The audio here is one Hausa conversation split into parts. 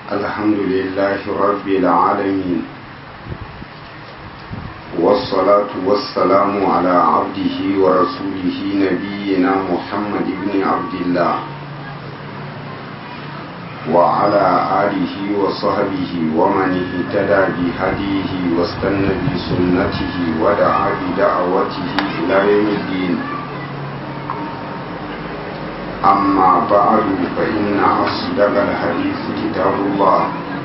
الحمد لله رب العالمين والصلاة والسلام على عبده ورسوله نبينا محمد بن عبد الله وعلى آله وصحبه ومن اهتدى بهديه واستنى بسنته ودعا بدعوته إلى يوم الدين أما بعد فإن أصدق الحديث كتاب الله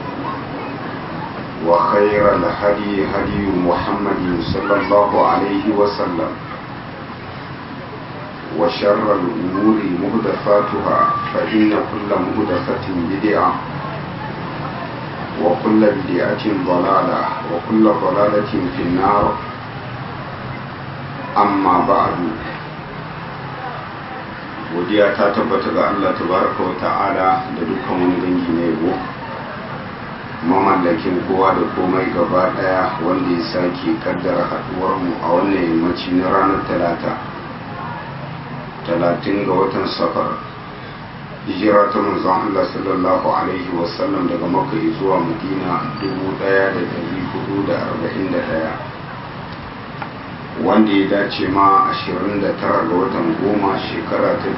وخير الهدي هدي محمد صلى الله عليه وسلم وشر الأمور مهدفاتها فإن كل مهدفة بدعة وكل بدعة ضلالة وكل ضلالة في النار أما بعد godiya ta tabbata ga Allah tabaraka wa ta'ala da dukkan wani dangi na yabo mamallakin kowa da komai gaba daya wanda ya sake kaddara haduwar mu a wannan yammaci na ranar talata talatin ga watan safar hijira ta manzon Allah sallallahu alaihi wasallam daga makka zuwa madina 1441 wanda ya dace ma 29 ga watan goma shekara ta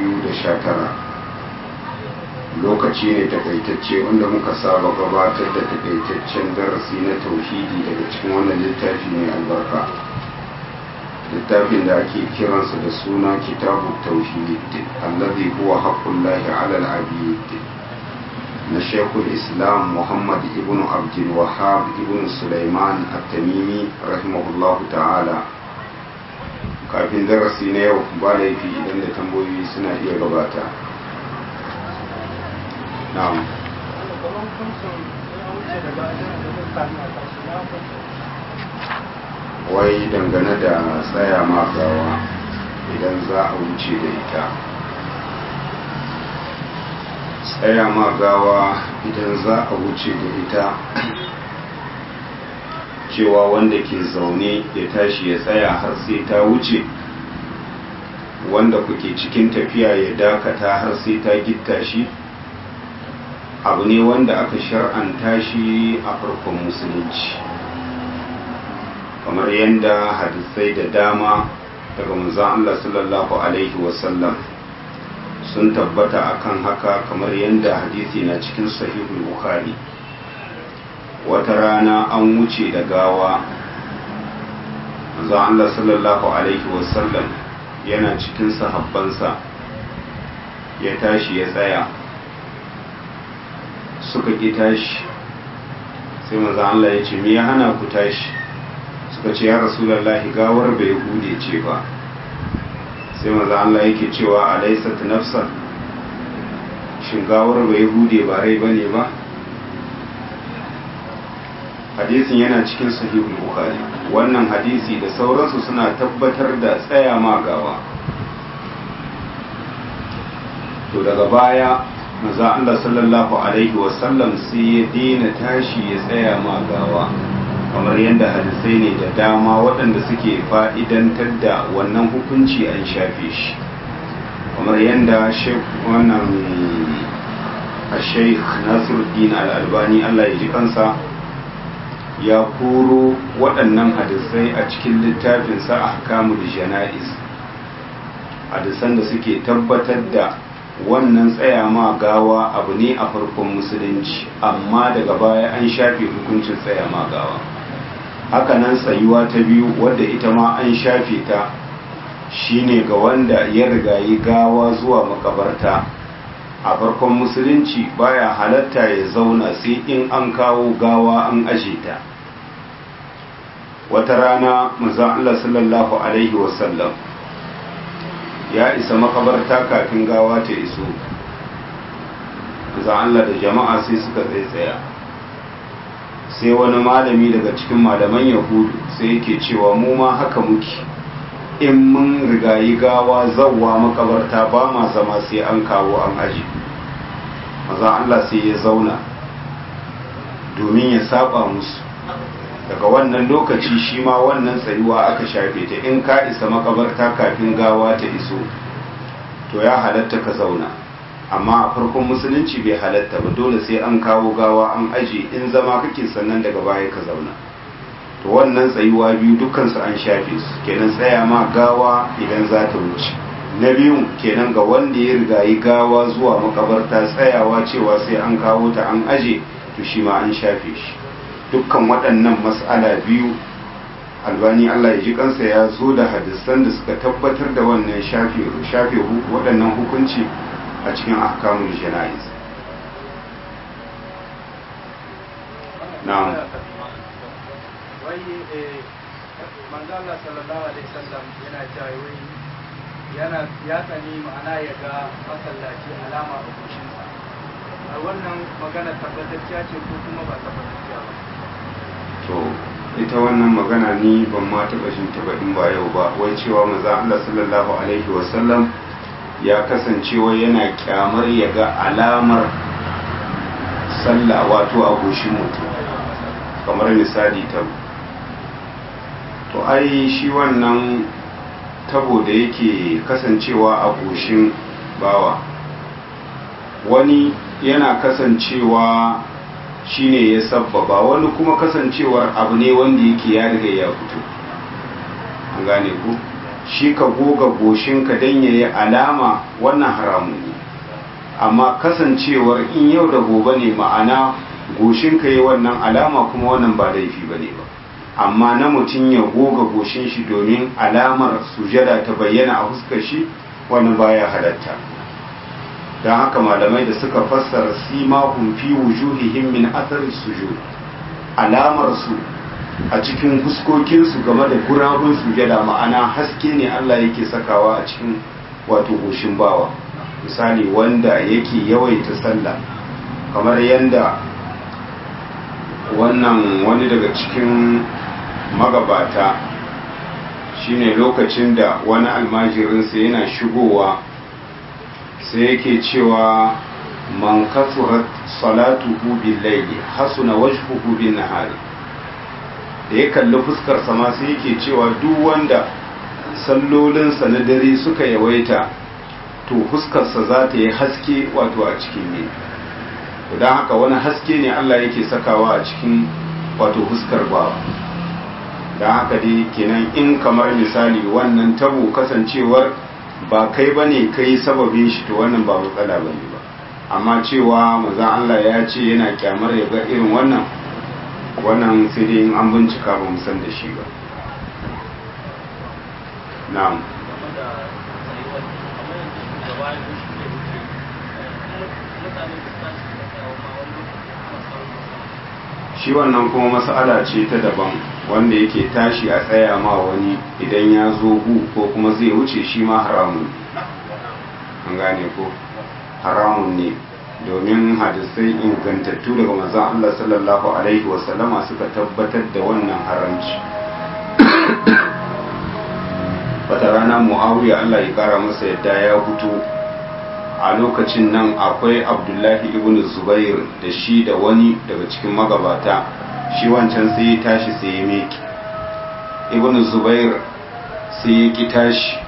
2019 lokaci ne takaitacce wanda muka saba gabatar da takaitaccen darasi na tauhidi daga cikin wannan littafi mai albarka littafin da ake kiransa da suna kitabu tauhid allazi huwa haqqullahi ala al-abid na shekul islam muhammad ibn abdul wahab ibn sulaiman at-tamimi rahimahullahu ta'ala kafin darasi na yau ba laifi idan da tambayoyi suna iya gabata na'am wai dangane da tsaya gawa idan za a wuce da ita tsaya gawa idan za a wuce da ita cewa wanda ke zaune ya tashi ya tsaya har sai ta wuce wanda kuke cikin tafiya ya dakata har sai ta gitta shi abu ne wanda aka shar'anta shi a farkon musulunci kamar yadda hadisai da dama daga manzon Allah sallallahu alaihi wasallam sun tabbata akan haka kamar yadda hadisi na cikin sahihul bukhari wata rana an wuce da gawa manzon Allah sallallahu alaihi wasallam yana cikin sahabbansa ya tashi ya tsaya suka ƙi tashi sai manzon Allah ya ce me ya hana ku tashi suka ce ya rasulallahi gawar bai hude ce ba sai maza Allah yake cewa alaisat nafsa shin gawar bai hude ba rai bane ba hadisin yana cikin sahihul bukhari wannan hadisi da sauransu suna tabbatar da tsaya ma gawa to daga baya maza Allah sallallahu alaihi wasallam sai ya daina tashi ya tsaya ma gawa kamar yadda hadisai ne da dama waɗanda suke fa'idantar da wannan hukunci an shafe shi kamar yadda wannan a sheikh nasiruddin al'albani allah ya ji kansa ya koro waɗannan hadisai a cikin littafinsa a hakamu da jana'iz hadisan da suke tabbatar da wannan tsaya ma gawa abu ne a farkon musulunci amma daga baya an shafe hukuncin tsaya ma gawa hakanan tsayuwa ta biyu wadda ita ma an shafe ta shine ga wanda ya rigayi gawa zuwa makabarta a farkon musulunci baya halatta ya zauna sai in an kawo gawa an aje ta wata rana manzon Allah sallallahu alaihi wasallam ya isa makabarta kafin gawa ta iso manzon Allah da jama'a sai suka tsaya sai wani malami daga cikin malaman yahudu sai yake cewa mu ma haka muke in mun rigayi gawa zawwa makabarta ba ma zama sai an kawo an aji maza Allah sai ya zauna domin ya saba musu daga wannan lokaci shi ma wannan tsayuwa aka shafe ta in ka isa makabarta kafin gawa ta iso to ya halatta ka zauna amma a farkon musulunci bai halatta ba dole sai an kawo gawa an aje in zama kake sannan daga baya ka zauna to wannan tsayuwa biyu dukkansu an shafe su kenan tsaya ma gawa idan za ta wuce na biyun kenan ga wanda ya rigayi gawa zuwa makabarta tsayawa cewa sai an kawo ta an aje to shi ma an shafe shi dukkan waɗannan mas'ala biyu albani allah ya ji kansa ya zo da hadisan da suka tabbatar da wannan shafe shafe waɗannan hukunci a cikin ahkamul jana'iz na'am wai manzo Allah sallallahu alaihi wasallam yana cewa wai yana ya tsani ma'ana ya ga masallaci alama a kushinsa a wannan magana tabbatacciya ce ko kuma ba tabbatacciya ba to ita wannan magana ni ban ma taɓa jin ta ba in ba yau ba wai cewa manzo Allah sallallahu alaihi wasallam ya kasance wai yana kyamar ya ga alamar sallah wato a goshin mutum kamar misali ta to ai shi wannan tabo da yake kasancewa a goshin bawa wani yana kasancewa shine ya sabbaba wani kuma kasancewar abu ne wanda yake ya riga ya fito an gane ku shi ka goga goshinka don ya yi alama wannan haramun ne amma kasancewar in yau da gobe ne ma'ana goshinka yi wannan alama kuma wannan ba laifi ba ne ba amma na mutum ya goga goshin shi domin alamar sujada ta bayyana a fuskar shi wannan baya halatta don haka malamai da suka fassara simahum fi wujuhihim min athari sujud alamar su a cikin fuskokinsu game da gurabun sujada ma'ana haske ne Allah yake sakawa a cikin wato goshin bawa misali wanda yake yawaita sallah kamar yanda wannan wani daga cikin magabata shine lokacin da wani almajirinsa yana shigowa sai yake cewa man kasurat salatuhu bil layli hasuna wajhuhu bin nahari da ya kalli fuskar sama sai yake cewa duk wanda sallolinsa na dare suka yawaita to fuskarsa za ta yi haske wato a cikin ne don haka wani haske ne Allah yake sakawa a cikin wato fuskar bawa don haka dai kenan in kamar misali wannan tabo kasancewar ba kai ba ne kai sababin shi to wannan ba matsala ba ne ba amma cewa maza Allah ya ce yana kyamar ya ga irin wannan wannan sai dai in an bincika ba san da shi ba na'am shi wannan kuma mas'ala ce ta daban wanda yake tashi a tsaya ma wani idan ya zo hu ko kuma zai wuce shi ma haramun an gane ko haramun ne domin hadisai ingantattu daga manzon Allah sallallahu alaihi wasallama suka tabbatar da wannan haramci wata rana muawiya Allah ya kara masa yadda ya fito a lokacin nan akwai abdullahi ibn zubair da shi da wani daga cikin magabata shi wancan sai ya tashi sai ya meki ibn zubair sai ya ki tashi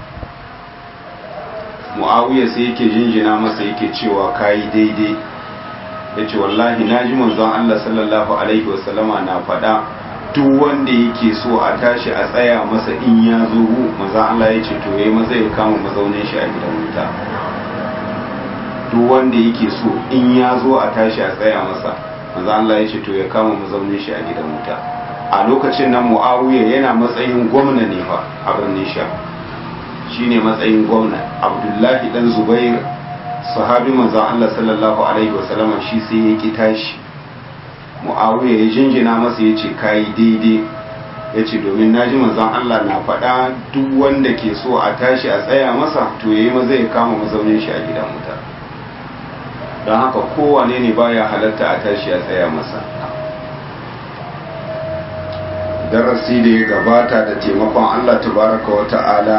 mu'awiya sai yake jinjina masa yake cewa kayi daidai ya ce wallahi na ji manzon Allah sallallahu alaihi wasallama na faɗa duk wanda yake so a tashi a tsaya masa in ya zo manzon Allah ya ce to yayi maza ya kama mazaunin shi a gidan wuta duk wanda yake so in ya zo a tashi a tsaya masa manzon Allah ya ce to ya kama mazaunin shi a gidan wuta a lokacin nan mu'awiya yana matsayin gwamna ne fa a birnin sha shine matsayin gwamna abdullahi dan zubair sahabi manzon Allah sallallahu alaihi wasallama shi sai ya ki tashi muawiya ya jinjina masa ya ce kayi daidai ya ce domin naji manzon Allah na faɗa duk wanda ke so a tashi a tsaya masa to yayi maza ya kama mazaunin shi a gidan wuta don haka kowane ne baya halatta a tashi a tsaya masa darasi da ya gabata da taimakon Allah tabaraka wa ta'ala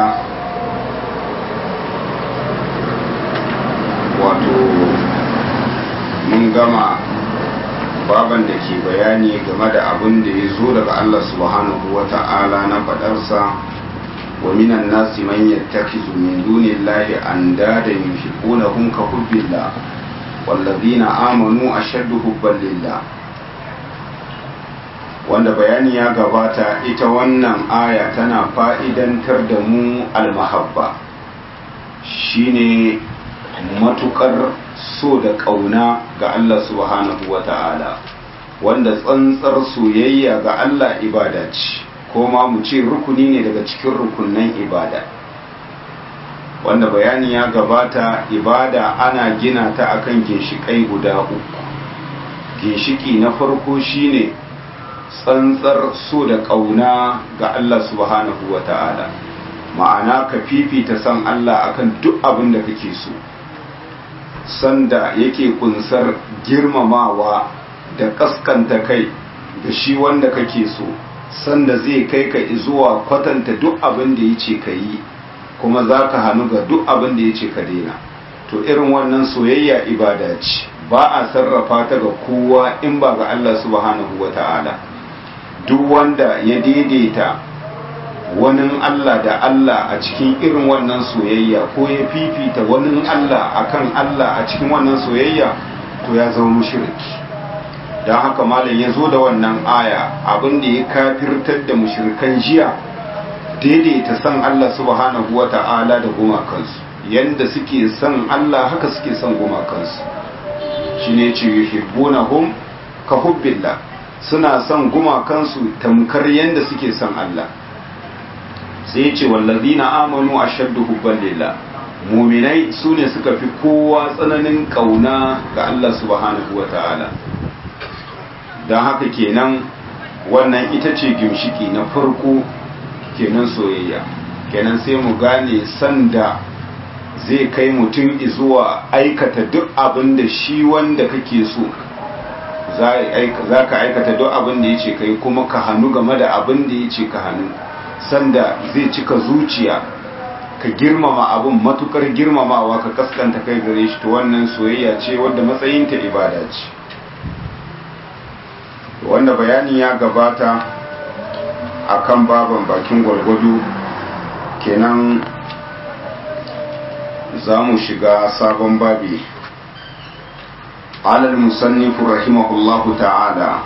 wato mun gama baban da ke bayani game da abin da ya zo daga Allah subhanahu wa ta'ala na fadarsa ومن الناس من يتخذ من دون الله أندادا يحبونهم كحب الله والذين آمنوا أشد حبا لله wanda bayani ya gabata ita wannan aya tana fa'idantar da mu almahabba shine matukar so da ƙauna ga Allah subhanahu wa ta'ala wanda tsantsar soyayya ga Allah ibada ce ko ma mu ce rukuni ne daga cikin rukunan ibada wanda bayani ya gabata ibada ana gina ta akan ginshiƙai guda uku ginshiki na farko shine tsantsar so da ƙauna ga Allah subhanahu wa ta'ala ma'ana ka fifita san Allah akan duk abin da kake so sanda yake kunsar girmamawa da kaskanta kai da shi wanda kake so sanda zai kai ka zuwa kwatanta duk abin da ya ce ka yi kuma za ka hannu ga duk abin da ya ce ka daina to irin wannan soyayya ibada ce ba a sarrafa ta ga kowa in ba ga Allah subhanahu wa ta'ala duk wanda ya daidaita wani Allah da Allah a cikin irin wannan soyayya ko ya fifita wani Allah akan Allah a cikin wannan soyayya to ya zama mushriki don haka malam ya zo da wannan aya abin da ya kafirtar da mushrikan jiya daidaita san Allah subhanahu wa ta'ala da gumakansu yanda suke son Allah haka suke son gumakansu shine ce yuhibbunahum ka hubbillah suna son gumakansu tamkar yanda suke son Allah sai ce wallazina amanu ashaddu hubban lillah muminai su ne suka fi kowa tsananin kauna ga Allah subhanahu wa ta'ala don haka kenan wannan ita ce gimshiki na farko kenan soyayya kenan sai mu gane sanda zai kai mutum zuwa aikata duk abin da shi wanda kake so za ka aikata duk abin da ya ce kai kuma ka hannu game da abin da ya ce ka hannu sanda zai cika zuciya ka girmama abin matukar girmamawa ka kaskanta kai gare shi to wannan soyayya ce wadda matsayinta ibada ce wanda bayani ya gabata akan baban bakin gwargwado kenan za mu shiga sabon babi alal musannifu rahimahullahu ta'ala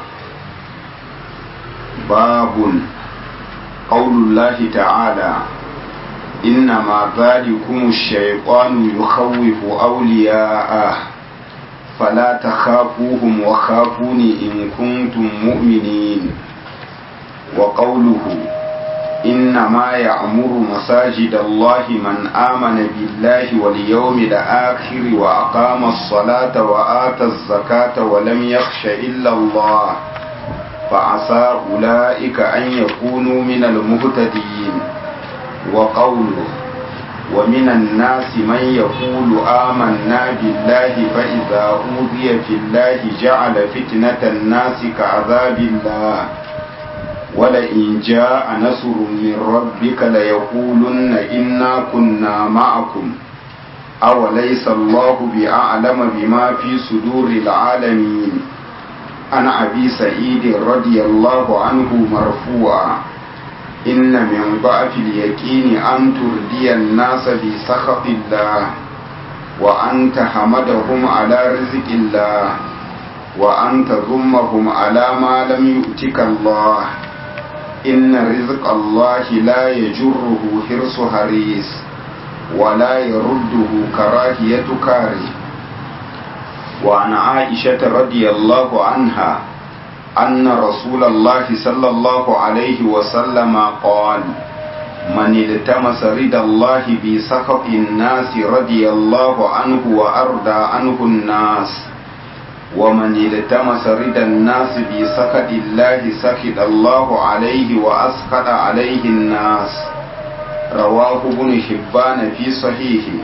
babun qaulullahi ta'ala innama dhalikum ash-shaytanu yukhawwifu awliya'ah فلا تخافوهم وخافوني إن كنتم مؤمنين وقوله إنما يعمر مساجد الله من آمن بالله واليوم الآخر وأقام الصلاة وآتى الزكاة ولم يخش إلا الله فعسى أولئك أن يكونوا من المهتدين وقوله ومن الناس من يقول آمنا بالله فإذا أوذي في الله جعل فتنة الناس كعذاب الله ولئن جاء نصر من ربك ليقولن إنا كنا معكم أوليس الله بأعلم بما في صدور العالمين عن أبي سعيد رضي الله عنه مرفوعا إن من ضعف اليقين أن تردي الناس بسخط الله وأن تحمدهم على رزق الله وأن تذمهم على ما لم يؤتك الله إن رزق الله لا يجره حرص حريص ولا يرده كراهية كاره وعن عائشة رضي الله عنها أن رسول الله صلى الله عليه وسلم قال من التمس رضا الله بسخط الناس رضي الله عنه وأرضى عنه الناس ومن التمس رضا الناس بسخط الله سخط الله عليه وأسخط عليه الناس رواه ابن حبان في صحيحه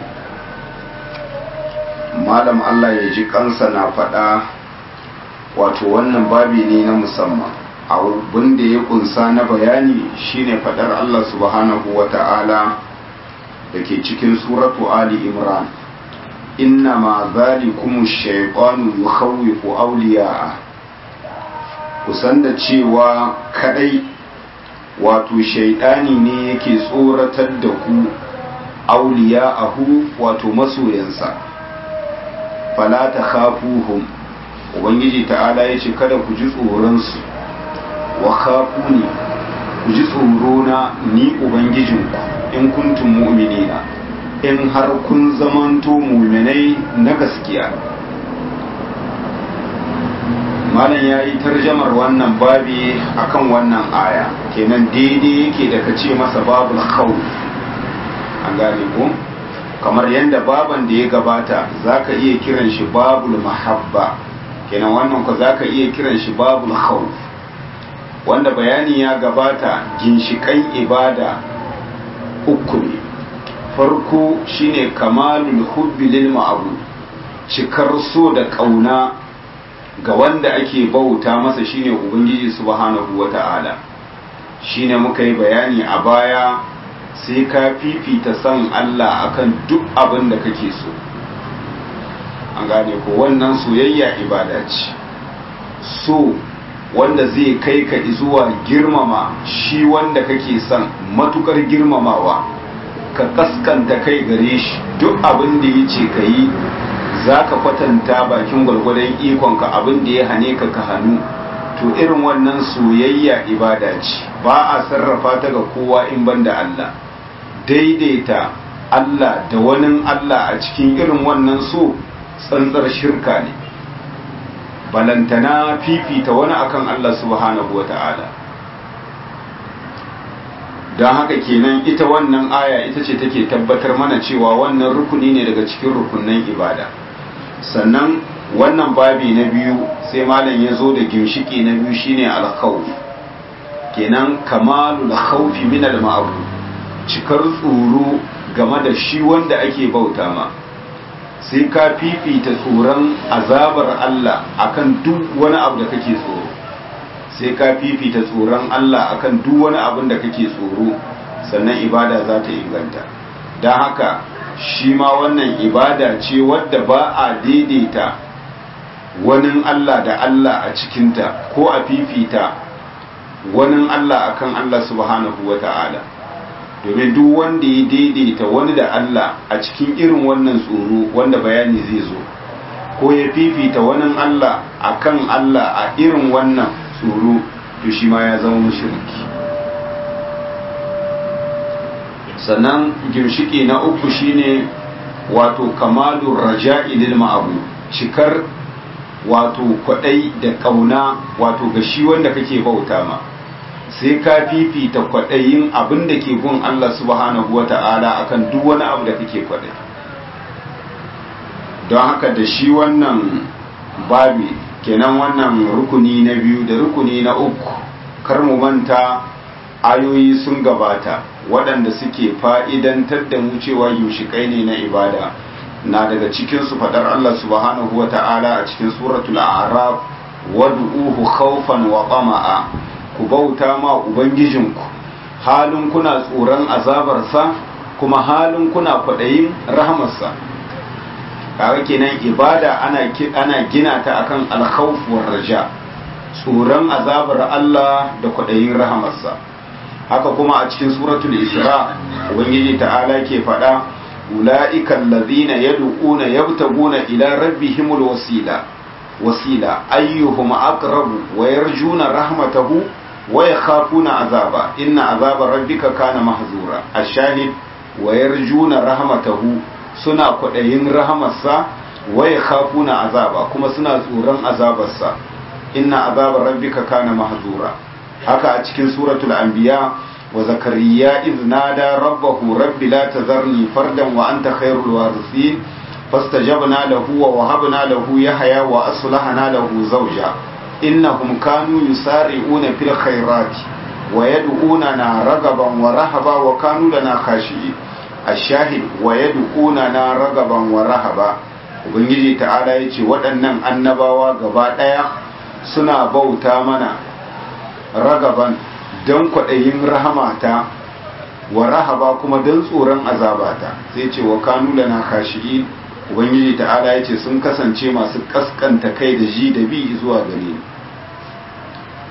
malam Allah ya ji kansa na faɗa wato wannan babi ne na musamman abin da ya kunsa na bayani shine faɗar Allah subhanahu wa ta'ala da ke cikin suratu Ali Imran inna ma zalikum shaytanu yukhawwifu awliya'a kusan da cewa kadai wato shaidani ne yake tsoratar da ku auliya ahu wato masoyansa fala ta khafuhum ubangiji ta'ala ya ce kada ku ji tsoronsu wa khafu ne ku ji tsorona ni ubangijinku in kuntum mu'minina in har kun zamanto mu'minai na gaskiya malam ya yi tarjamar wannan babi akan wannan aya kenan daidai yake da ka ce masa babul khawf an gane ko kamar yadda baban da ya gabata zaka iya kiran shi babul mahabba kenan wannan ko zaka iya kiran shi babul khawf wanda bayani ya gabata ginshikan ibada uku ne farko shine kamalul hubbi lil ma'bud cikar so da kauna ga wanda ake bauta masa shine ubangiji subhanahu wata'ala shine muka yi bayani a baya sai ka fifita son Allah akan duk abin da kake so an gane ko wannan soyayya ibada ce so wanda zai kai ka zuwa girmama shi wanda kake son matukar girmamawa ka kaskanta kai gare shi duk abin da ya ce ka yi za ka kwatanta bakin gwargwadon ikonka abin da ya hane ka ka hannu to irin wannan soyayya ibada ce ba a sarrafa ta ga kowa in ban da Allah daidaita Allah da wani Allah a cikin irin wannan so tsantsar shirka ne balantana fifita wani akan Allah subhanahu wa ta'ala don haka kenan ita wannan aya ita ce take tabbatar mana cewa wannan rukuni ne daga cikin rukunan ibada sannan wannan babi na biyu sai malam ya zo da ginshiki na biyu shine alkhawf kenan kamalul khawfi min al cikar tsoro game da shi wanda ake bauta ma sai ka fifita tsoron azabar Allah akan duk wani abu da kake tsoro sai ka fifita tsoron Allah akan duk wani abin da kake tsoro sannan ibada za ta inganta don haka shi ma wannan ibada ce wadda ba a daidaita wani Allah da Allah a cikinta ko a fifita wani Allah akan Allah subhanahu wa ta'ala domin duk wanda ya daidaita wani da Allah a cikin irin wannan tsoro wanda bayani zai zo ko ya fifita wani Allah akan Allah a irin wannan tsoro to shi ma ya zama mushriki sannan gimshiki na uku shine wato kamalur raja'i lil ma'abu cikar wato kwadai da kauna wato ga shi wanda kake bauta ma sai ka fifita kwadayin abin da ke gun Allah subhanahu wata'ala akan duk wani abu da kake kwadai don haka da shi wannan babi kenan wannan rukuni na biyu da rukuni na uku kar mu manta ayoyi sun gabata waɗanda suke fa'idantar da mu cewa yushikai ne na ibada na daga cikinsu faɗar Allah subhanahu wa ta'ala a cikin suratul araf wad'uhu khawfan wa tama'a ku bauta ma ubangijinku halin kuna tsoron azabarsa kuma halin kuna kwaɗayin rahamarsa kaga kenan ibada ana ana gina ta akan alkhawf war raja tsoron azabar Allah da kwaɗayin rahamarsa haka kuma a cikin suratul isra ubangiji ta'ala ke faɗa ula'ika allazina yad'una yabtaguna ila rabbihimul wasila wasila ayyuhum aqrabu wa yarjuna rahmatahu wa yakhafuna azaba inna azaba rabbika kana mahzura ash-shahid wa yarjuna rahmatahu suna kwaɗayin rahamarsa wa yakhafuna azaba kuma suna tsoron azabarsa inna azaba rabbika kana mahzura haka a cikin suratul anbiya wa zakariya iz nada rabbahu rabbi la tazarni fardan wa anta khairul warithin fastajabna lahu wa wahabna lahu yahya wa aslahna lahu zawja innahum kanu yusari'una fil khairati wa yad'unana ragaban wa rahaba wa kanu lana khashi'in ashahid wa yad'unana ragaban wa rahaba ubangiji ta'ala yace waɗannan annabawa gaba ɗaya suna bauta mana ragaban don kwaɗayin rahamata wa rahaba kuma don tsoron azabata sai ce wa kanu lana khashi'in ubangiji ta'ala ya ce sun kasance masu kaskanta kai da ji da bi zuwa gare ni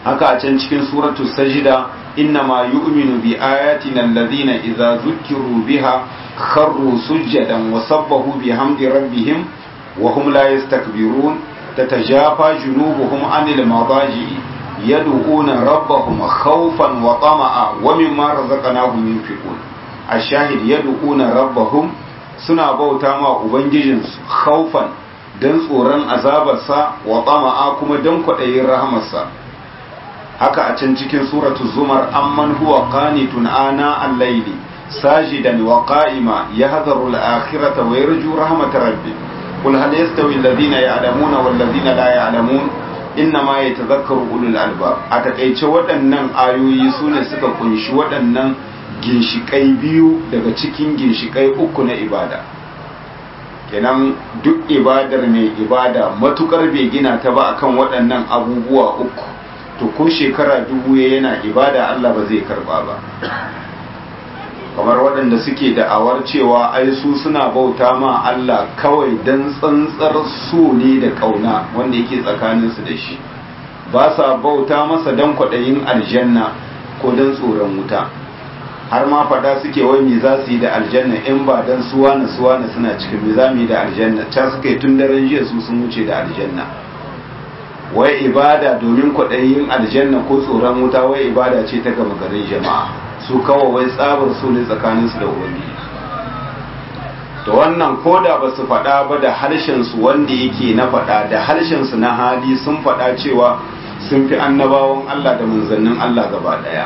haka a can cikin suratu sajida innama yu'minu bi ayatina alladhina idza zukkiru biha kharru sujadan wa sabbahu bihamdi rabbihim wa hum la yastakbirun tatajafa junubuhum anil madaji yad'una rabbahum khawfan wa tama'a wa mimma razaqnahum yunfiqun ashahid yad'una rabbahum suna bauta ma ubangijinsu khawfan dan tsoron azabarsa wa tama'a kuma dan kwaɗayin rahamarsa haka a can cikin suratul zumar amman huwa qanitun ana al-layli sajidan wa qa'ima yahdharu al-akhirata wa yarju rahmat rabbi qul hal yastawi alladhina ya'lamuna wal ladhina la ya'lamun innama yatadhakkaru ulul albab a takeice waɗannan ayoyi sune suka kunshi waɗannan ginshikai biyu daga cikin ginshikai uku na ibada kenan duk ibadar mai ibada matukar bai gina ta ba akan waɗannan abubuwa uku to ko shekara dubu ya yana ibada Allah ba zai karba ba kamar waɗanda suke da'awar cewa ai su suna bauta ma Allah kawai don tsantsar so ne da ƙauna wanda yake tsakaninsu da shi ba sa bauta masa don kwaɗayin aljanna ko don tsoron wuta har ma faɗa suke wai me za su yi da aljanna in ba don suwana suwana suna cikin me za mu yi da aljanna can suka yi tun daren jiya su sun wuce da aljanna wai ibada domin kwaɗayin aljanna ko tsoron wuta wai ibada ce ta gama garin jama'a su kawo wai tsabar su ne tsakaninsu da ubangiji to wannan koda ba su faɗa ba da harshensu wanda yake na faɗa da harshensu na hali sun faɗa cewa sun fi annabawan Allah da manzannin Allah gaba ɗaya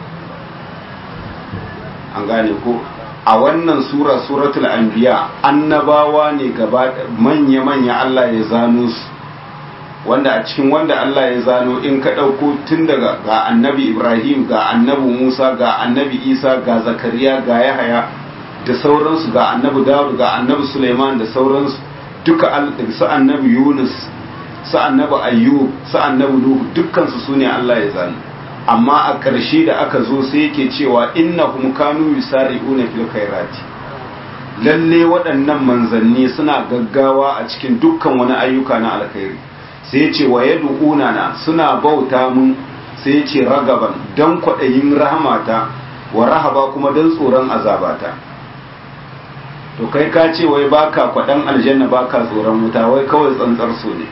an gane ko a wannan sura suratul anbiya annabawa ne gaba manya-manya Allah ya zano su wanda a cikin wanda Allah ya zano in ka ɗauko tun daga ga annabi Ibrahim ga annabi Musa ga annabi Isa ga Zakariya ga Yahaya da sauransu ga annabi Dawud ga annabi Suleiman da sauransu duka su annabi Yunus su annabi Ayyub su annabi Nuhu dukkansu su ne Allah ya zano amma a ƙarshe da aka zo sai yake cewa innahum kanu yusari'una fil khairati lalle waɗannan manzanni suna gaggawa a cikin dukkan wani ayyuka na alkhairi sai ce wa ya na suna bauta mun sai ce ragaban don kwaɗayin rahamata wa rahaba kuma don tsoron azabata to kai ka ce wai baka kwaɗan aljanna baka tsoron wuta wai kawai tsantsar so ne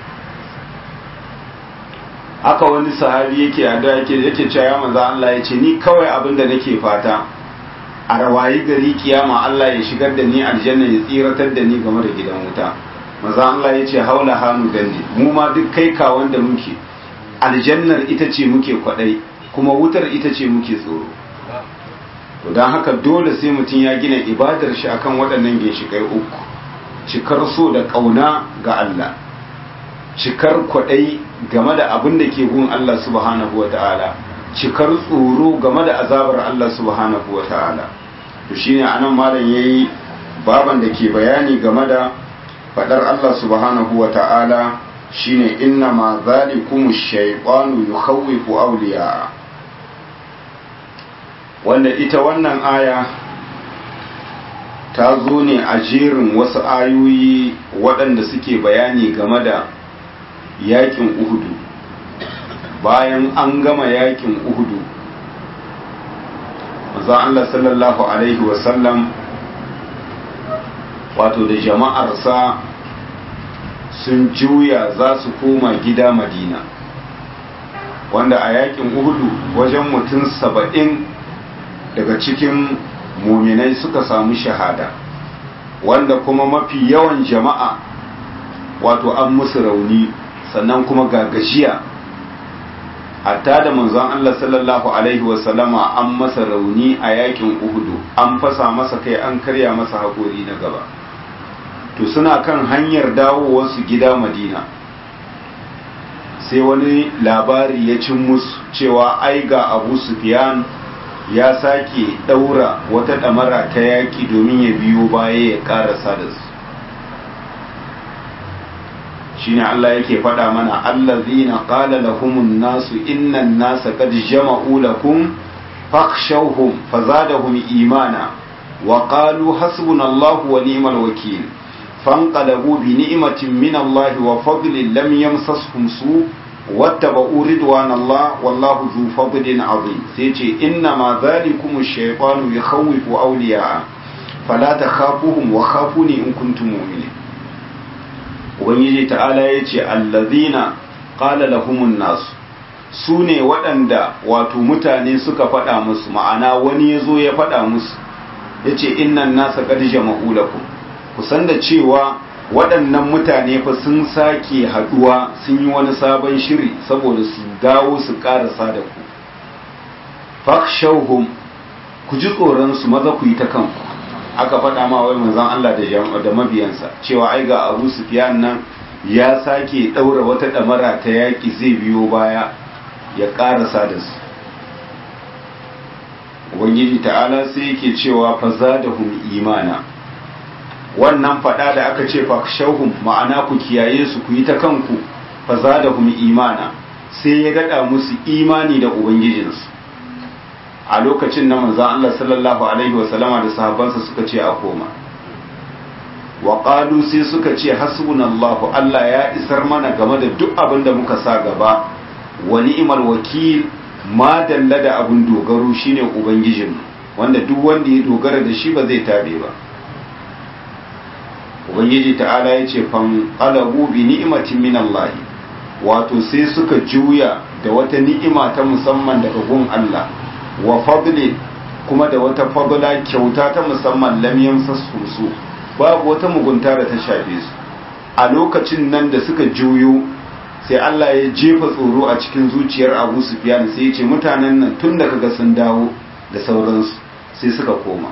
haka wani sahabi yake a da yake yake cewa ya manzo Allah ya ce ni kawai abin da nake fata a rawayi gari kiyama Allah ya shigar da ni aljanna ya tsiratar da ni game da gidan wuta maza Allah ya ce haula hannu gandi mu ma duk kai ka wanda muke aljannar ita ce muke kwadai kuma wutar ita ce muke tsoro to don haka dole sai mutum ya gina ibadar shi akan waɗannan ginshikai uku cikar so da ƙauna ga Allah cikar kwadai game da abin da ke gun Allah subhanahu wa ta'ala cikar tsoro game da azabar Allah subhanahu wa ta'ala to shine anan malam yayi baban da ke bayani game da fadar Allah subhanahu wa ta'ala shine inna ma zalikum shaytanu yukhawwifu awliya wanda ita wannan aya ta zo ne a jerin wasu ayoyi waɗanda suke bayani game da yakin uhudu bayan an gama yakin uhudu manzon Allah sallallahu alaihi wasallam wato da jama'arsa sun juya za su koma gida madina wanda a yakin uhudu wajen mutum saba'in daga cikin muminai suka samu shahada wanda kuma mafi yawan jama'a wato an musu rauni sannan kuma ga gajiya hatta da manzon Allah sallallahu alaihi wasallama an masa rauni a yakin uhudu an fasa masa kai an karya masa haƙori na gaba to suna kan hanyar dawowarsu gida madina sai wani labari ya cin musu cewa ai ga abu sufyan ya sake daura wata damara ta yaki domin ya biyo baya ya karasa da su shine Allah yake faɗa mana allazina qala lahumun nasu innan nasa qad jama'u lakum fakhshawhum fazadahum imana wa qalu hasbunallahu wa ni'mal wakeel فانقلبوا بنعمة من الله وفضل لم يمسسهم سوء wattaba'u ridwanallah wallahu zu fadlin azim sai ce inna ma zalikum ash-shaytanu yakhawwifu awliya'a fala takhafuhum wa khafuni in kuntum mu'minin ubangiji ta'ala yace allazina qala lahumun nas su ne waɗanda wato mutane suka faɗa musu ma'ana wani ya zo ya faɗa musu ya ce innan nasa ƙarshe ma'ulakum kusan da cewa waɗannan mutane fa sun sake haɗuwa sun yi wani sabon shiri saboda su dawo su ƙarasa da ku fakshauhum ku ji tsoronsu maza ku yi ta kanku aka faɗa ma wai manzon Allah da mabiyansa cewa ai ga Abu Sufyan nan ya sake ɗaura wata ɗamara ta yaƙi zai biyo baya ya ƙarasa da su ubangiji ta'ala sai yake cewa fa zadahum imana wannan fada da aka ce fa shauhum ma'ana ku kiyaye su ku yi ta kanku fa zadahum imana sai ya dada musu imani da ubangijinsu a lokacin na manzon Allah sallallahu alaihi wasallama da sahabbansa suka ce a koma wa qalu sai suka ce hasbunallahu Allah ya isar mana game da duk abin da muka sa gaba wa ni'mal wakil ma dalla da abun dogaro shine ubangijinmu wanda duk wanda ya dogara da shi ba zai tabe ba ubangiji ta'ala ya ce fan qalabu bi ni'matin min Allah wato sai suka juya da wata ni'ima ta musamman daga gun Allah wa fadli kuma da wata fadla kyauta ta musamman lam yamsasu su babu wata mugunta da ta shafe su a lokacin nan da suka juyo sai Allah ya jefa tsoro a cikin zuciyar Abu Sufyan sai ya ce mutanen nan tun da kaga sun dawo da sauransu sai suka koma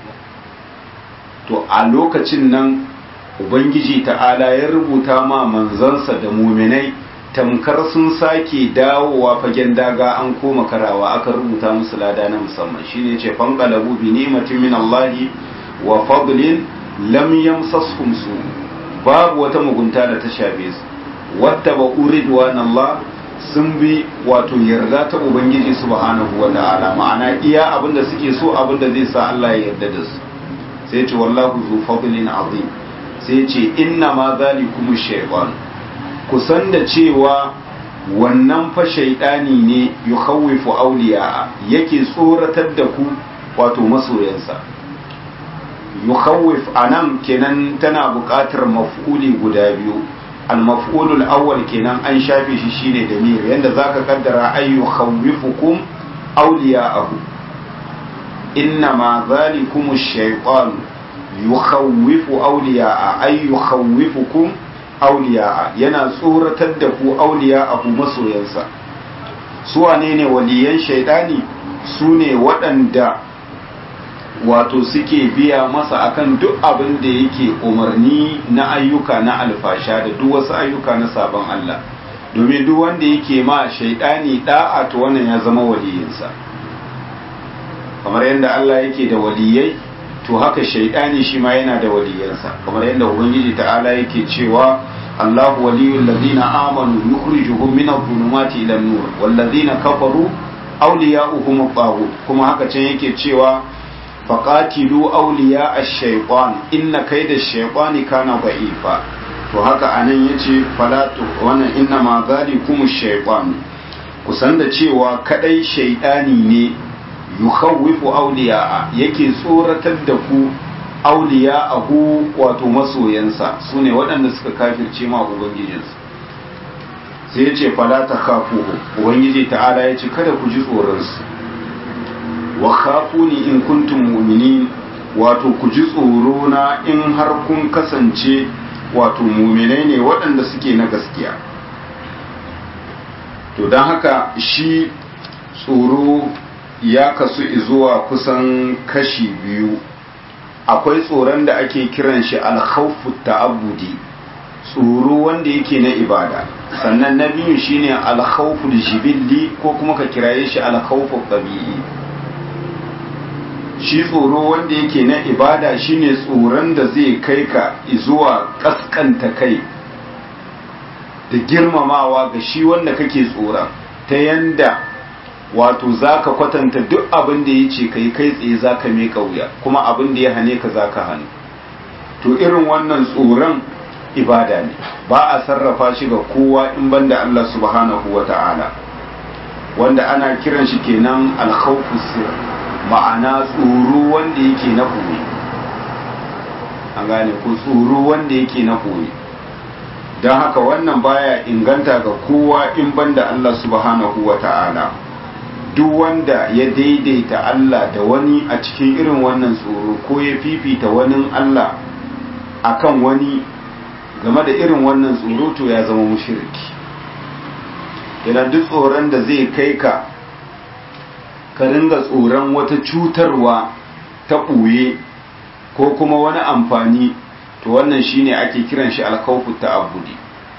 to a lokacin nan Ubangiji ta'ala ya rubuta ma manzansa da muminai tamkar sun sake dawowa fagen daga an koma karawa aka rubuta musu lada na musamman shine ce fanqalabu bi ni'matin min Allah wa fadlin lam yamsashum su babu wata mugunta da ta shafe su wata ba uridwan Allah sun bi wato yarda ta ubangiji subhanahu wa ta'ala ma'ana iya abinda suke so abinda zai sa Allah ya yarda da su sai ce wallahu zu fadlin azim sai ce inna ma zalikum shaytan kusan da cewa wannan fa shaydani ne yukhawwifu awliya yake tsoratar da ku wato masoyansa yukhawwif anan kenan tana buƙatar maf'uli guda biyu al-maf'ulul awwal kenan an shafe shi shine damir yanda zaka kaddara ay yukhawwifukum awliya'ahu inna ma zalikum ash-shaytan yukhawwifu awliya'a ay yukhawwifukum awliya'a yana tsoratar da ku awliya'ahu masoyansa su wane ne waliyan shaydani su ne waɗanda wato suke biya masa akan duk abin da yake umarni na ayyuka na alfasha da duk wasu ayyuka na sabon Allah domin duk wanda yake ma shaidani da'a to wannan ya zama waliyinsa kamar yadda Allah yake da waliyai to haka shaidani shi ma yana da waliyansa kamar yadda ubangiji ta'ala yake cewa Allahu waliyul ladina amanu yukhrijuhum min adh-dhulumati ila an-nur wal ladina kafaru awliya'uhum at-taghut kuma haka can yake cewa faƙatilu auliya a shaiƙon inna kai da shaiƙoni kana ba'ifa to haka anan ya ce falatu wannan inna ma zali kuma shaiƙon kusan da cewa kadai shaiɗani ne yukhawwifu auliya yake tsoratar da ku auliya ahu wato masoyansa su ne waɗanda suka kafirce ma ubangijinsu sai ya ce fala ta kafu ubangiji ta'ala ya ce kada ku ji tsoronsu wa khafuni in kuntum mu'minin wato ku ji tsoro na in har kun kasance wato mu'minai ne waɗanda suke na gaskiya to don haka shi tsoro ya kasu zuwa kusan kashi biyu akwai tsoron da ake kiran shi alkhawfu ta'abbudi tsoro wanda yake na ibada sannan na biyu shine alkhawfu jibilli ko kuma ka kiraye shi alkhawfu tabi'i shi tsoro wanda yake na ibada shine tsoron da zai kai ka zuwa kaskanta kai da girmamawa ga shi wanda kake tsoron ta yanda wato za ka kwatanta duk abin da ya ce kai kai tsaye za ka mai wuya kuma abin da ya hane ka za ka hannu to irin wannan tsoron ibada ne ba a sarrafa shi ga kowa in banda Allah subhanahu wa ta'ala wanda ana kiran shi kenan alkhawfu sir ma'ana tsoro wanda yake na koyi an gane ko tsoro wanda yake na koyi don haka wannan baya inganta ga kowa in banda Allah subhanahu wa ta'ala duk wanda ya daidaita Allah da wani a cikin irin wannan tsoro ko ya fifita wani Allah akan wani game da irin wannan tsoro to ya zama mushriki yana duk tsoron da zai kai ka ka ringa tsoron wata cutarwa ta ɓuye ko kuma wani amfani to wannan shine ake kiran shi alkawfu ta'abbudi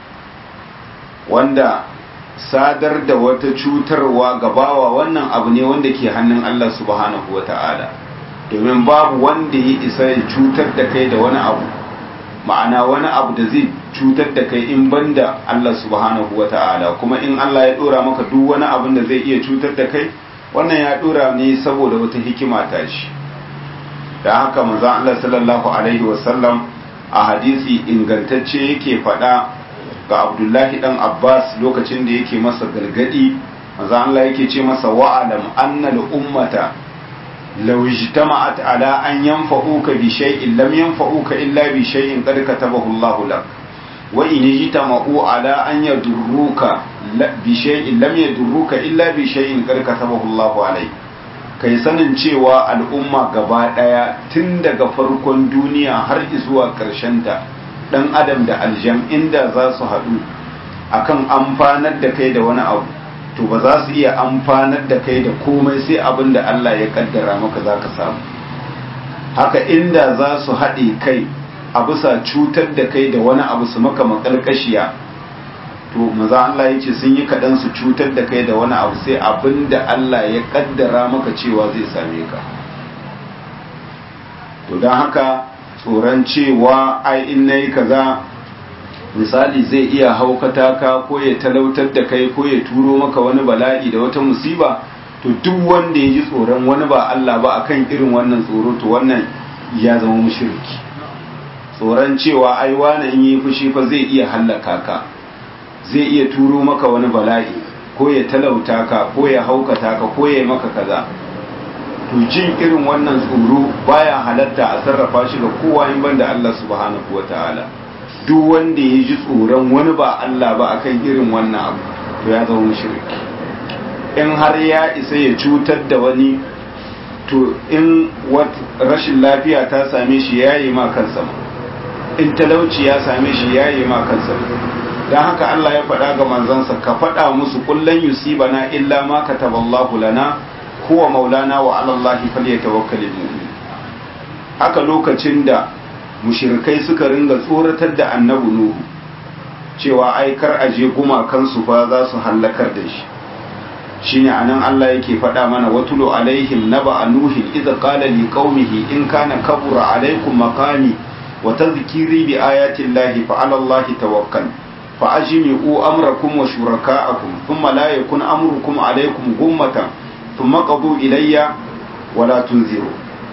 wanda sadar da wata cutarwa gabawa wannan abu ne wanda ke hannun Allah subhanahu wata'ala domin babu wanda ya isa ya cutar da kai da wani abu ma'ana wani abu da zai cutar da kai in banda Allah subhanahu wata'ala kuma in Allah ya dora maka duk wani abin da zai iya cutar da kai wannan ya dora ne saboda wata hikima ta shi da haka manzon Allah sallallahu alaihi wasallam a hadisi ingantacce yake faɗa ga Abdullahi dan Abbas lokacin da yake masa gargadi manzon Allah yake ce masa wa'alam anna al-ummata law ijtama'at ala an yanfa'uka bi shay'in lam yanfa'uka illa bi shay'in qad katabahu Allahu lak wa in ijtama'u ala an yadurruka bi shay'in lam yadurruka illa bi shay'in qad katabahu Allahu alayk kai sanin cewa al'umma gaba daya tun daga farkon duniya har zuwa karshen ta dan adam da aljan inda za su haɗu akan amfanar da kai da wani abu to ba za su iya amfanar da kai da komai sai abin da Allah ya kaddara maka za ka samu haka inda za su haɗe kai a bisa cutar da kai da wani abu su maka makalkashiya to maza Allah ya ce sun yi kaɗan su cutar da kai da wani abu sai abin da Allah ya kaddara maka cewa zai same ka to don haka tsoron cewa ai in na yi kaza misali zai iya haukata ka ko ya talautar da kai ko ya turo maka wani bala'i da wata musiba to duk wanda ya ji tsoron wani ba Allah ba akan irin wannan tsoro to wannan ya zama mushriki tsoron cewa ai wani in yi fushi fa zai iya hallaka ka zai iya turo maka wani bala'i ko ya talauta ka ko ya haukata ka ko ya maka kaza to jin irin wannan tsoro baya halatta a sarrafa shi ga kowa in banda Allah subhanahu wataala duk wanda ya ji tsoron wani ba Allah ba akan irin wannan abu to ya zama mushriki in har ya isa ya cutar da wani to in rashin lafiya ta same shi ya yi ma kansa in talauci ya same shi ya yi ma kansa don haka Allah ya faɗa ga manzansa ka faɗa musu kullum yusibana illa ma kataballahu lana huwa maulana wa alallahi falyatawakkalul mu'min haka lokacin da mushirikai suka ringa tsoratar da annabi nuhu cewa ai kar aje gumakansu fa za su hallakar da shi shine anan Allah yake faɗa mana watulu alaihim naba nuhin idza qala li qaumihi in kana kabura alaikum maqami wa tadhkiri bi ayati llahi fa ala allahi tawakkal fa ajmi'u amrakum wa shuraka'akum thumma la yakun amrukum alaikum gummatan thumma qadu ilayya wa la tunziru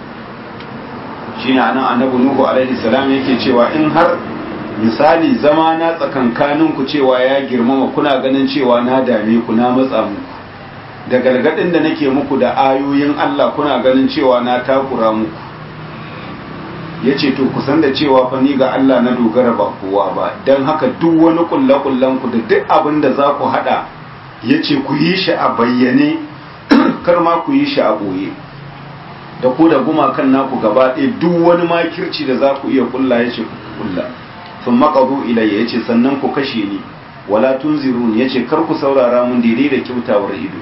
shine anan annabi nuhu alaihi salam yake cewa in har misali zama na tsakankanin ku cewa ya girmama kuna ganin cewa na dame ku na matsa muku da gargadin da nake muku da ayoyin Allah kuna ganin cewa na takura muku yace to ku san da cewa fa ni ga Allah na dogara ba kowa ba dan haka duk wani kullakullan ku da duk abin da za ku hada yace ku yi shi a bayyane kar ma ku yi shi a boye da ku da gumakan naku gaba ɗaya duk wani makirci da za ku iya kulla ya ce ku kulla sun maƙaru ilayya ya ce sannan ku kashe ni wala tunzirun ya ce kar ku saurara mun daidai da kyautawar ido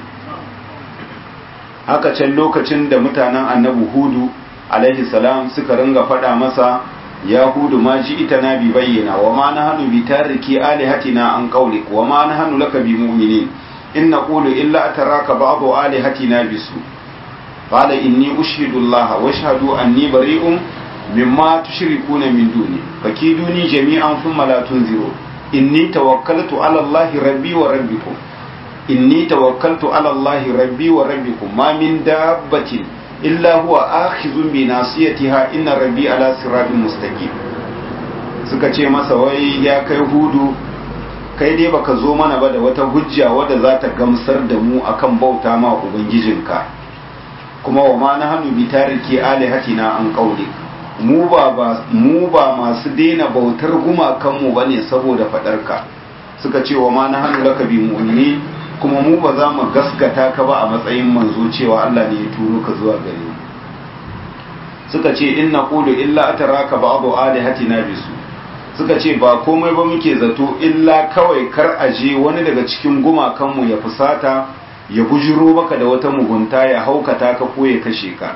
haka can lokacin da mutanen annabi hudu alaihi salam suka ringa faɗa masa ya hudu ma ji ita na bi bayyana wa ma na hannu bi tariki alihatina an qawlik wa ma na hannu laka bi mu'minin in naqulu illa ataraka ba'du alihatina bisu قال إني أشهد الله واشهد أني بريء مما تشركون من دوني فكيدوني جميعا ثم لا تنذرون إني توكلت على الله ربي وربكم إني توكلت على الله ربي وربكم ما من دابة إلا هو آخذ بناصيتها إن ربي على صراط مستقيم suka ce masa wai ya kai hudu kai dai baka zo mana ba da wata hujja wadda za ta gamsar da mu akan bauta ma ubangijinka kuma wa ma na hannu bi tariki alihatina an qauli mu ba mu ba masu daina bautar gumakan mu bane saboda fadarka suka ce wa ma na hannu laka bi mu'mini kuma mu ba za mu gaskata ka ba a matsayin manzo cewa Allah ne ya turo ka zuwa gare mu suka ce inna qulu illa ataraka ba'du alihatina bisu suka ce ba komai ba muke zato illa kawai kar aje wani daga cikin gumakanmu ya fusata ya bujiro maka da wata mugunta ya haukata ka ko ya kashe ka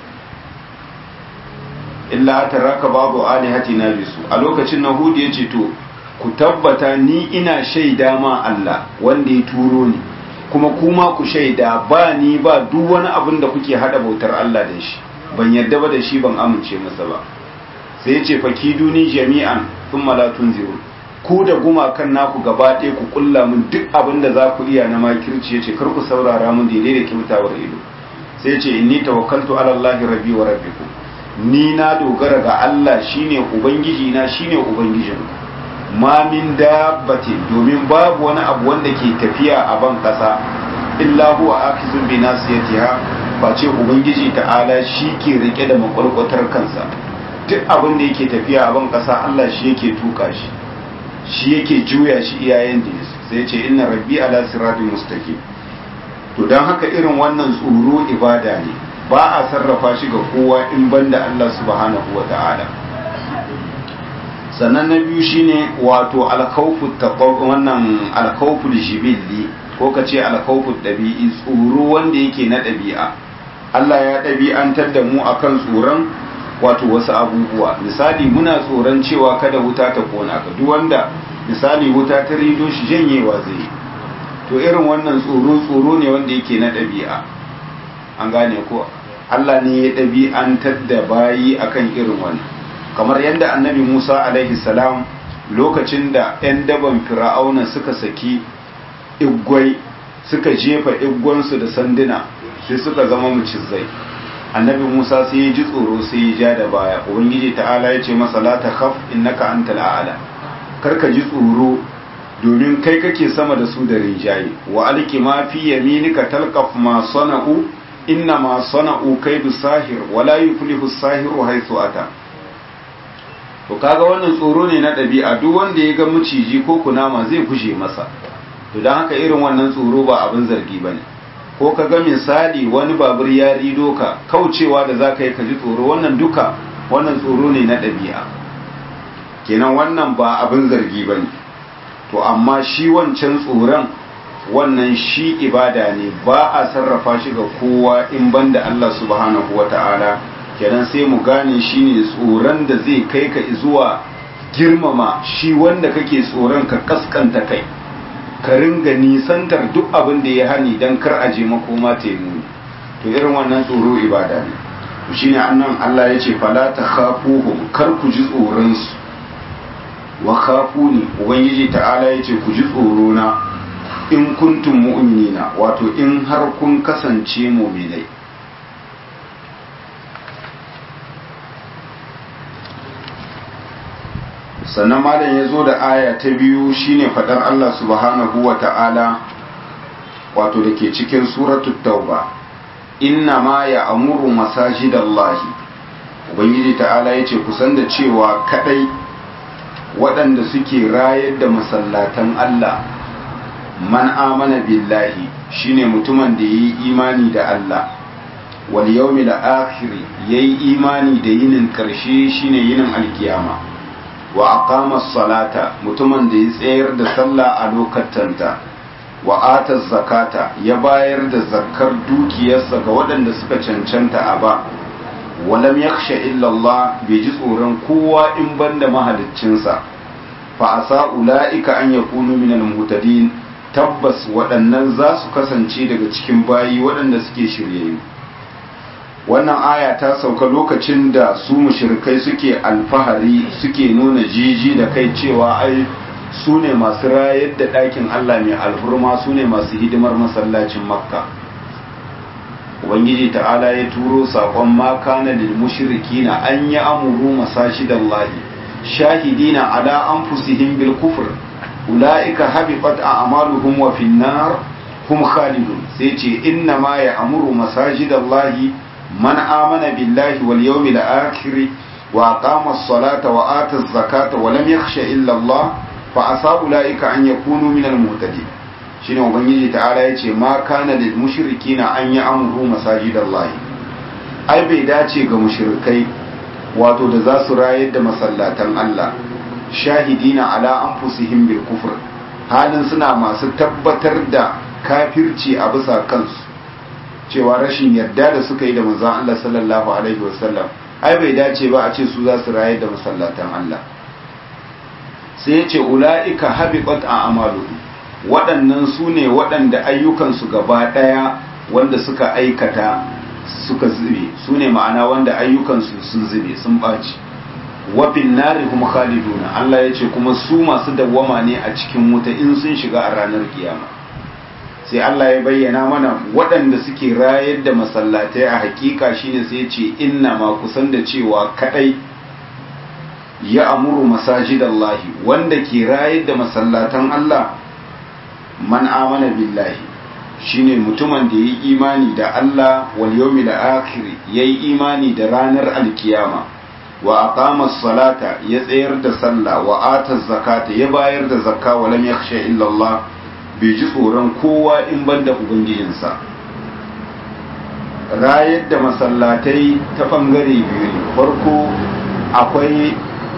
illa taraka babu alihati na bisu a lokacin na hudu ya ce to ku tabbata ni ina shaida ma Allah wanda ya turo ni kuma kuma ku shaida ba ni ba duk wani abin da kuke hada bautar Allah da shi ban yarda ba da shi ban amince masa ba sai ya ce fakiduni jami'an sun malatun zirun ku da gumakan naku gaba ɗaya ku kulla mun duk abin da za ku iya na makirci ya ce kar ku saurara mun daidai da kyautawar ido sai ce inni tawakkaltu ala Allah rabbi wa rabbikum ni na dogara ga Allah shine ubangiji na shine ubangijin ma min dabbatin domin babu wani abu wanda ke tafiya a ban kasa illa huwa akizun bi nasiyatiha face ubangiji ta'ala shi ke rike da makwalkwatar kansa duk abin da yake tafiya a ban kasa Allah shi yake tuka shi shi yake juya shi iyayen da sai ce inna rabbi ala siratin mustaqim to dan haka irin wannan tsoro ibada ne ba a sarrafa shi ga kowa in banda Allah subhanahu wa ta'ala sannan na biyu shine wato alkhawfu wannan alkhawfu jibilli ko kace alkhawfu dabi'i tsoro wanda yake na dabi'a Allah ya ɗabi'antar da mu akan tsoron wato wasu abubuwa misali muna tsoron cewa kada wuta ta kona ka duk wanda misali wuta ta rido shi janyewa zai to irin wannan tsoro tsoro ne wanda yake na ɗabi'a an gane ko Allah ne ya ɗabi'antar da bayi akan irin wannan kamar yadda annabi Musa alaihi salam lokacin da 'yan daban fir'auna suka saki igwai suka jefa igwansu da sanduna sai suka zama mucizai annabi Musa sai ya ji tsoro sai ya ja da baya ubangiji ta'ala ya ce masa la takhaf innaka antal a'la karka ji tsoro domin kai kake sama da su da rinjaye wa alki ma fi yaminika talqaf ma sana'u inna ma sana'u kaidu sahir wa la yuflihu sahiru haythu ata to kaga wannan tsoro ne na ɗabi'a duk wanda ya ga maciji ko kunama zai guje masa to dan haka irin wannan tsoro ba abin zargi bane ko ka ga misali wani babur ya rido ka kaucewa da za ka yi ka ji tsoro wannan duka wannan tsoro ne na ɗabi'a kenan wannan ba abin zargi ba ne to amma shi wancan tsoron wannan shi ibada ne ba a sarrafa shi ga kowa in banda Allah subhanahu wa ta'ala kenan sai mu gane shi ne tsoron da zai kai ka zuwa girmama shi wanda kake tsoron ka kaskanta kai ka ringa nisantar duk abin da ya hani don kar a je makoma ta yi muni to irin wannan tsoro ibada ne to shine annan Allah ya ce fala ta khafuhum kar ku ji tsoron su wa khafuni ubangiji ta'ala ya ce ku ji tsoro na in kuntum mu'minina wato in har kun kasance mu'minai sannan malam ya zo da aya ta biyu shine fadar Allah subhanahu wa ta'ala wato da ke cikin suratul tauba inna ma ya amuru masajidallahi ubangiji ta'ala ya ce kusan da cewa kadai waɗanda suke rayar da masallatan Allah man amana billahi shine mutumin da yi imani da Allah wal yawmil akhir yayi imani da yinin karshe shine yinin alkiyama wa aqama salata mutumin da ya tsayar da sallah a lokatanta wa ata zakata ya bayar da zakkar dukiyarsa ga waɗanda suka cancanta a ba walam yakhsha illa Allah bai ji tsoron kowa in banda mahaliccinsa fa asa ulaika an yakunu minal muhtadin tabbas waɗannan za su kasance daga cikin bayi waɗanda suke shiryayyu wannan aya ta sauka lokacin da su mushrikai suke alfahari suke nuna jiji da kai cewa ai su ne masu rayar da ɗakin Allah mai alhurma su ne masu hidimar masallacin makka ubangiji ta'ala ya turo saƙon maka na lil mushrikina an yi amuru masashidallahi shahidina ala anfusihim bil kufr ulaika habitat a'maluhum wa fin nar hum khalidun sai ce inna ma ya'muru masajidallahi man amana billahi wal yawmil akhir wa aqama as-salata wa ata az-zakata wa lam yakhsha illa Allah fa asa ulaika an yakunu min al-muhtadin shine ubangiji ta'ala yace ma kana lil mushrikina an ya'muru masajidallahi ai bai dace ga mushrikai wato da za su rayar da masallatan Allah shahidina ala anfusihim bil kufr halin suna masu tabbatar da kafirci a bisa kansu cewa rashin yarda da suka yi da manzon Allah sallallahu alaihi wasallam ai bai dace ba a ce su za su rayar da masallatan Allah sai ya ce ula'ika habiqat a amalu waɗannan su ne waɗanda ayyukansu gaba ɗaya wanda suka aikata suka zube su ne ma'ana wanda ayyukansu sun zube sun ɓaci wafin nari kuma khaliduna Allah ya ce kuma su masu dawwama ne a cikin wuta in sun shiga a ranar kiyama sai Allah ya bayyana mana waɗanda suke rayar da masallatai a hakika shine sai ya ce inna ma kusan da cewa kadai ya amuru masajidallahi wanda ke rayar da masallatan Allah man amana billahi shine mutumin da yayi imani da Allah wal yawmil akhir yayi imani da ranar alkiyama wa aqama salata ya tsayar da sallah wa ata zakata ya bayar da zakka wa lam yakhsha illa Allah bai ji tsoron kowa in banda ubangijinsa rayar da masallatai ta bangare biyu ne farko akwai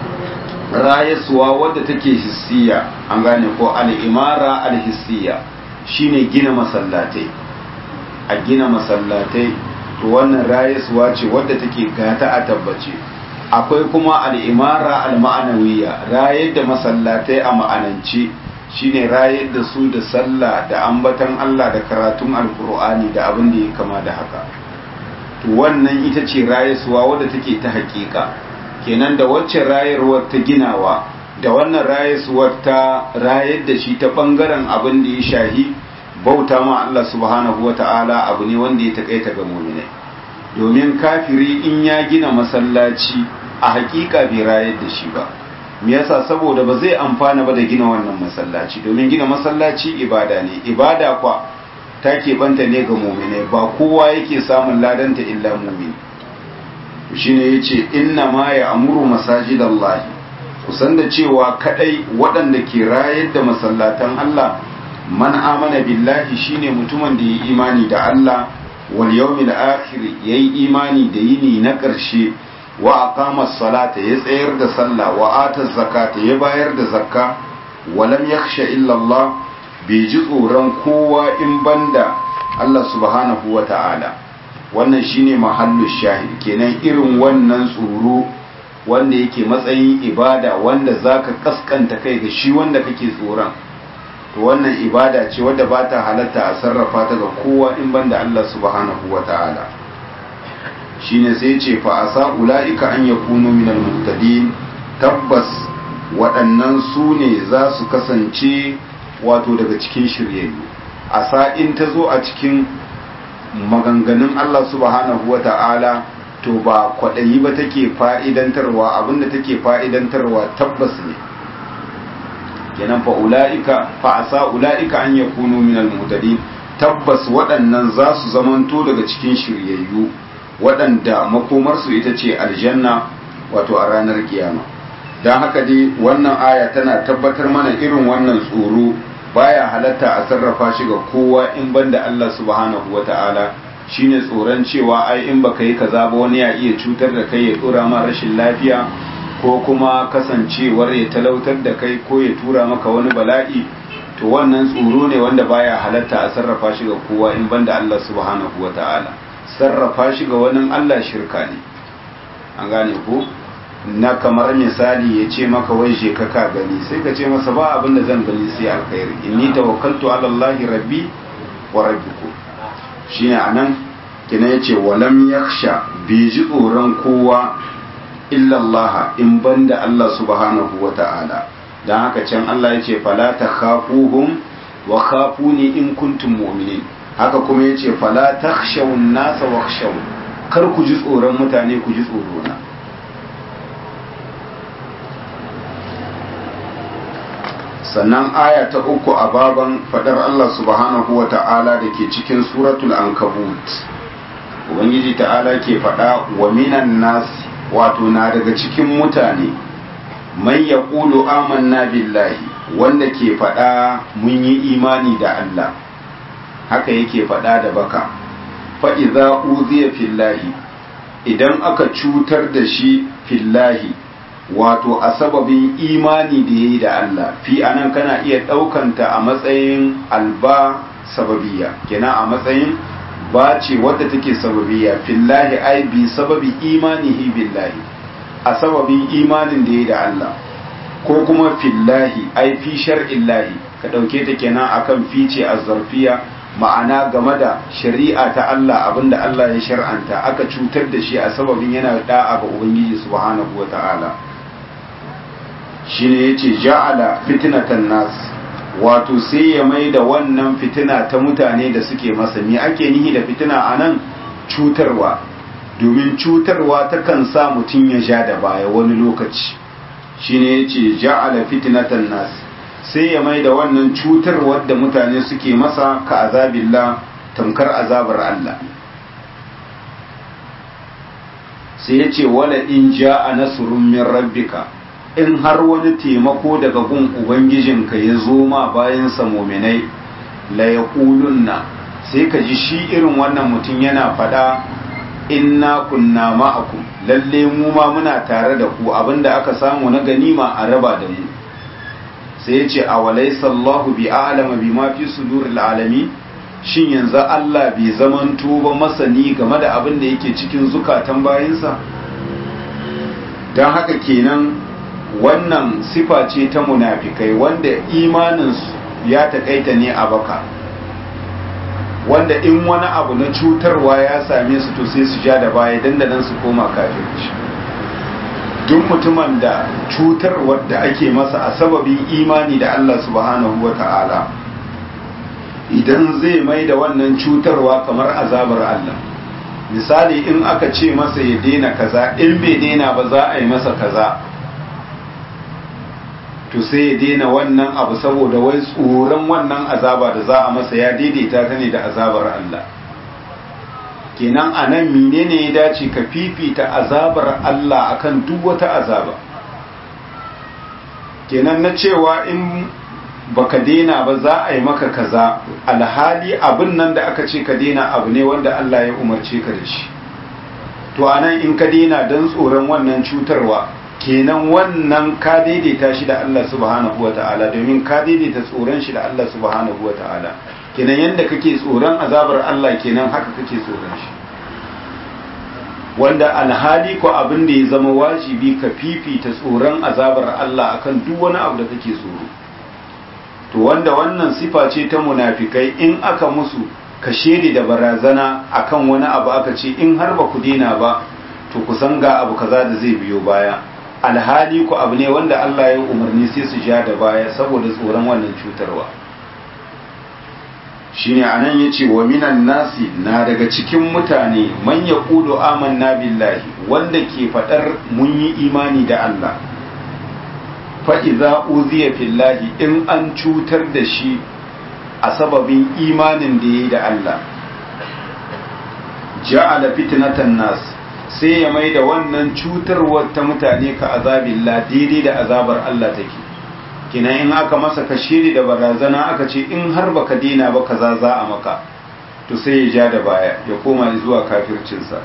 rayaswa wadda take hissiya an gane ko al'imara alhissiya shine gina masallatai a gina masallatai to wannan rayaswa ce wadda take gata a tabbace akwai kuma al'imara al-ma'anawiya rayar da masallatai a ma'anance shine rayar da su da sallah da ambatan Allah da karatun alkur'ani da abin da ya kama da haka to wannan ita ce rayaswa wadda take ta hakika kenan da wacce rayarwar ta ginawa da wannan rayarwar ta rayar da shi ta bangaren abin da ya shahi bauta ma Allah subhanahu wata'ala abu ne wanda ya takaita ga mu'minai domin kafiri in ya gina masallaci a hakika bai rayar da shi ba me yasa saboda ba zai amfana ba da gina wannan masallaci domin gina masallaci ibada ne ibada kwa ta keɓanta ne ga mu'minai ba kowa yake samun ladanta illa mu'mini shine yace inna ma ya amuru masajidallahi kusan da cewa kadai waɗanda ke rayar da masallatan Allah man amana billahi shine mutumin da yi imani da Allah wal yawmil akhir yayi imani da yini na ƙarshe wa aqama salata ya tsayar da sallah wa ata zakata ya bayar da zakka wa lam yakhsha illa Allah bai ji tsoron kowa in banda Allah subhanahu wa ta'ala wannan shine mahallu shahid kenan irin wannan tsoro wanda yake matsayin ibada wanda zaka kaskanta kai ga shi wanda kake tsoron to wannan ibada ce wadda ba ta halatta a sarrafa ta ga kowa in banda Allah subhanahu wata'ala shine sai ce fa asa ulaika an yakunu minal muhtadin tabbas waɗannan su ne za su kasance wato daga cikin shiryayyu asa in ta zo a cikin maganganun Allah subhanahu wa ta'ala to ba kwaɗayi ba take fa'idantarwa abinda take fa'idantarwa tabbas ne kenan fa ula'ika fa asa ula'ika an ya kunu minal mutadin tabbas waɗannan za su zamanto daga cikin shiryayyu waɗanda makomarsu ita ce aljanna wato a ranar kiyama don haka dai wannan aya tana tabbatar mana irin wannan tsoro baya halatta a sarrafa shi ga kowa in banda Allah subhanahu wata'ala shine tsoron cewa ai in baka yi kaza ba wani ya iya cutar da kai ya tsora ma rashin lafiya ko kuma kasancewar ya talautar da kai ko ya tura maka wani bala'i to wannan tsoro ne wanda baya halatta a sarrafa shi ga kowa in banda Allah subhanahu wata'ala sarrafa shi ga wani Allah shirka ne an gane ko na kamar misali ya ce maka wai je ka ka gani sai ka ce masa ba abin da zan gani sai alkhairi inni tawakkaltu ala Allah rabbi wa rabbikum shine anan kina yace walam yakhsha bi ji tsoron kowa illa Allah in banda Allah subhanahu wa ta'ala dan haka can Allah yace fala takhafuhum wa khafuni in kuntum mu'minin haka kuma yace fala takhshawun nasa wakhshaw kar ku ji tsoron mutane ku ji tsoro na sannan aya ta uku a baban fadar Allah subhanahu wa ta'ala da ke cikin suratul ankabut ubangiji ta'ala ke fada wa minan nasi wato na daga cikin mutane mai ya ƙulu amanna billahi wanda ke fada mun yi imani da Allah haka yake fada da baka fa'iza uziya fillahi idan aka cutar da shi fillahi wato a sababin imani da ya yi da Allah fi anan kana iya ɗaukanta a matsayin alba sababiya kenan a matsayin ba ce wadda take sababiya fillahi ai bi sababi imanihi billahi a sababin imanin da ya yi da Allah ko kuma fillahi ai fi shar'illahi ka ɗauke ta kenan akan fice a zarfiya ma'ana game da shari'a ta Allah abinda Allah ya shar'anta aka cutar da shi a sababin yana da'a ga Ubangiji subhanahu wa ta'ala shine yace ja'ala fitnatan nas wato sai ya mai da wannan fitina ta mutane da suke masa me ake nihi da fitina anan cutarwa domin cutarwa takan sa mutum ya ja da baya wani lokaci shine yace ja'ala fitnatan nas sai ya mai da wannan cutarwar da mutane suke masa ka azabillah tamkar azabar Allah sai ya ce wala in ja'a nasrun min rabbika in har wani taimako daga gun ubangijinka ya zo ma bayan sa muminai la yaqulunna sai ka ji shi irin wannan mutum yana fada inna kunna ma'akum lalle mu ma muna tare da ku abinda aka samu na ganima a raba da mu sai ya ce a walaisa Allahu bi alama bi ma fi suduril alami shin yanzu Allah bai zamanto ba masani game da abin da yake cikin zukatan bayinsa don haka kenan wannan sifa ce ta munafikai wanda imaninsu ya taƙaita ne a baka wanda in wani abu na cutarwa ya same su to sai su ja da baya dandanan su koma kafirci duk mutumin da cutarwar da ake masa a sababin imani da Allah subhanahu wa ta'ala idan zai mai da wannan cutarwa kamar azabar Allah misali in aka ce masa ya daina kaza in bai daina ba za a yi masa kaza to sai ya daina wannan abu saboda wai tsoron wannan azaba da za a masa ya daidaita ta ne da azabar Allah kenan a nan menene ya dace ka fifita azabar Allah akan duk wata azaba kenan na cewa in baka daina ba za a yi maka kaza alhali abin nan da aka ce ka daina abu ne wanda Allah ya umarce ka da shi to anan in ka daina don tsoron wannan cutarwa kenan wannan ka daidaita shi da Allah subhanahu wata'ala domin ka daidaita tsoron shi da Allah subhanahu wata'ala kenan yadda kake tsoron azabar Allah kenan haka kake tsoron shi wanda alhali ko abin da ya zama wajibi ka fifita tsoron azabar Allah akan duk wani abu da kake tsoro to wanda wannan sifa ce ta munafikai in aka musu ka shedi da barazana akan wani abu aka ce in har ba ku dena ba to ku san ga abu kaza da zai biyo baya alhali ku abu ne wanda Allah ya umarni sai su ja da baya saboda tsoron wannan cutarwa shine anan yace wa minan nasi na daga cikin mutane man yaqulu amanna billahi wanda ke fadar mun yi imani da Allah fa idza uziya fillahi in an cutar da shi a sababin imanin da yayi da Allah ja'ala fitnatan nas sai ya mai da wannan cutarwar ta mutane ka azabillah daidai da azabar Allah take kina in aka masa kashiri da barazana aka ce in har baka dina ba kaza za a maka to sai ya ja da baya ya koma zuwa kafircinsa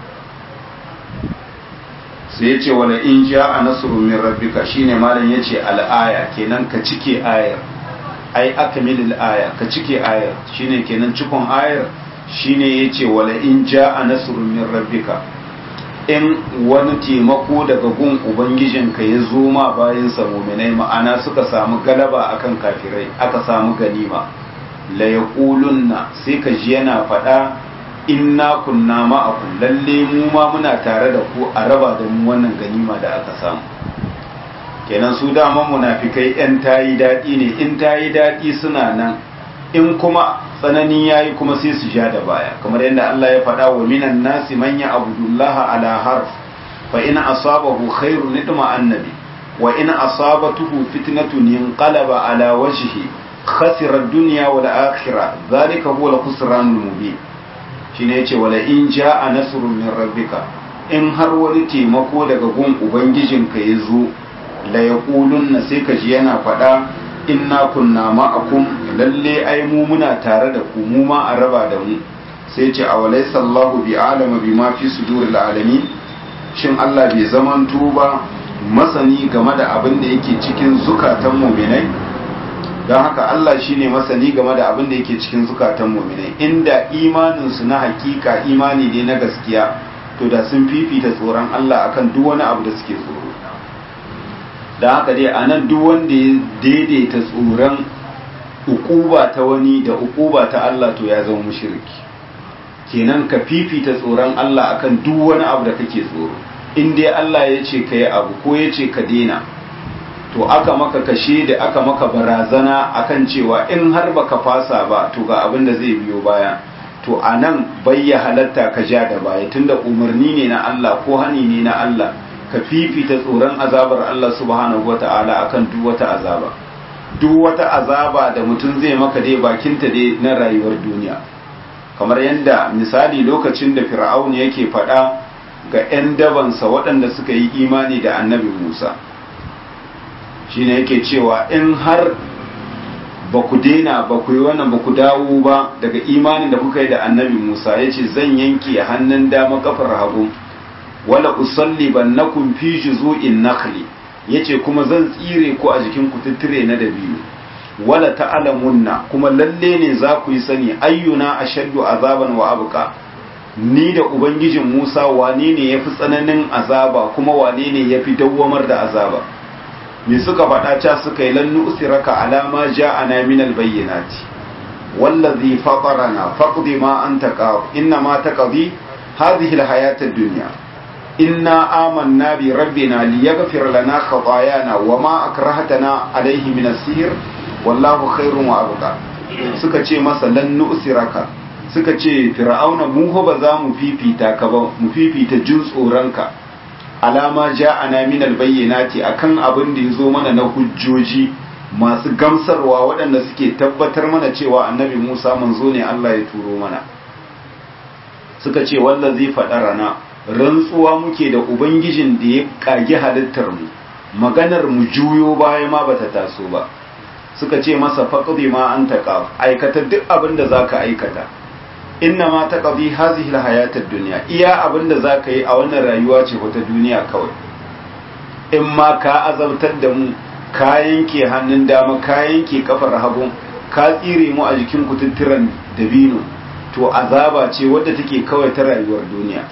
sai ya ce wala in ja a nasrun min rabbika shine malam ya ce al'aya kenan ka cike ayar ai akmilil aya ka cike ayar shine kenan cikon ayar shine ya ce wala in ja a nasrun min rabbika in wani taimako daga gun ubangijinka ya zo ma bayan muminai ma'ana suka samu galaba akan kafirai aka samu ganima la yaqulunna sai ka ji yana faɗa inna kunna ma'akum lalle mu ma muna tare da ku a raba da mu wannan ganima da aka samu kenan su dama munafikai yan tayi daɗi ne in tayi daɗi suna nan in kuma tsanani yayi kuma sai su ja da baya kamar yadda Allah ya faɗa wa minan nasi man ya abudullah ala harf fa in asabahu khairun nidma annabi wa in asabatuhu fitnatun yanqalaba ala wajhi khasira ad-dunya wal akhirah zalika huwa al-khusranul mubin shine yace wala in jaa nasrun min rabbika in har wani taimako daga gun ubangijinka ya zo la yaqulunna sai ka ji yana faɗa inna kunna ma'akum lalle ai mu muna tare da ku mu ma a raba da mu sai ce a walaysa Allahu bi alama bima fi suduril alamin shin Allah bai zamanto ba masani game da abin da yake cikin zukatan mu'minai don haka Allah shine masani game da abin da yake cikin zukatan mu'minai inda imanin su na hakika imani ne na gaskiya to da sun fifita tsoron Allah akan duk wani abu da suke tsoro da haka dai a nan duk wanda ya daidaita tsoron ukuba ta wani da ukuba ta Allah to ya zama mushriki kenan ka fifita tsoron Allah akan duk wani abu da kake tsoro in dai Allah ya ce ka yi abu ko ya ce ka daina to aka maka kashe da aka maka barazana akan cewa in har baka fasa ba to ga abin da zai biyo baya to a nan bayya halatta ka ja da baya tunda umarni ne na Allah ko hani ne na Allah ka fifita tsoron azabar Allah subhanahu wata'ala akan duk wata azaba duk wata azaba da mutum zai maka dai bakinta dai na rayuwar duniya kamar yadda misali lokacin da fir'aun yake faɗa ga 'yan dabansa waɗanda suka yi imani da annabi musa shine yake cewa in har ba ku daina ba ku yi wannan ba ku dawo ba daga imanin da kuka yi da annabi musa ya ce zan yanke hannun dama kafar hagu wala usalli bannakum fi juzu'in nakhli yace kuma zan tsire ku a jikin kututture na dabino wala ta'lamunna kuma lalle ne za ku yi sani ayyuna ashaddu azaban wa abqa ni da ubangijin Musa wane ne yafi tsananin azaba kuma wane ne yafi dawwamar da azaba me suka faɗa ca suka yi lannu usiraka alama ja'ana min albayyinati wallazi fatarana faqdi ma anta qad inna ma taqdi hadhihi alhayata ad-dunya inna amanna bi rabbina liyaghfir lana khatayana wama akrahtana alayhi min as-sihr wallahu khairun wa abqa suka ce masa lan nu'siraka suka ce fir'auna mu ho ba za mu fifita ka ba mu fifita jin tsoronka alama ja'ana min albayyinati akan abin da yazo mana na hujjoji masu gamsarwa waɗanda suke tabbatar mana cewa annabi Musa manzo ne Allah ya turo mana suka ce wallazi fadarana rantsuwa muke da ubangijin da ya kage halittar mu maganar mu juyo baya ma bata taso ba suka ce masa faqdi ma anta qaf aikata duk abin da zaka aikata inna ma taqdi hazihi alhayatad dunya iya abin da zaka yi a wannan rayuwa ce wata duniya kawai in ma ka azabtar da mu ka yanke hannun dama ka yanke kafar hagu ka tsire mu a jikin kututturan dabino to azaba ce wadda take kawai ta rayuwar duniya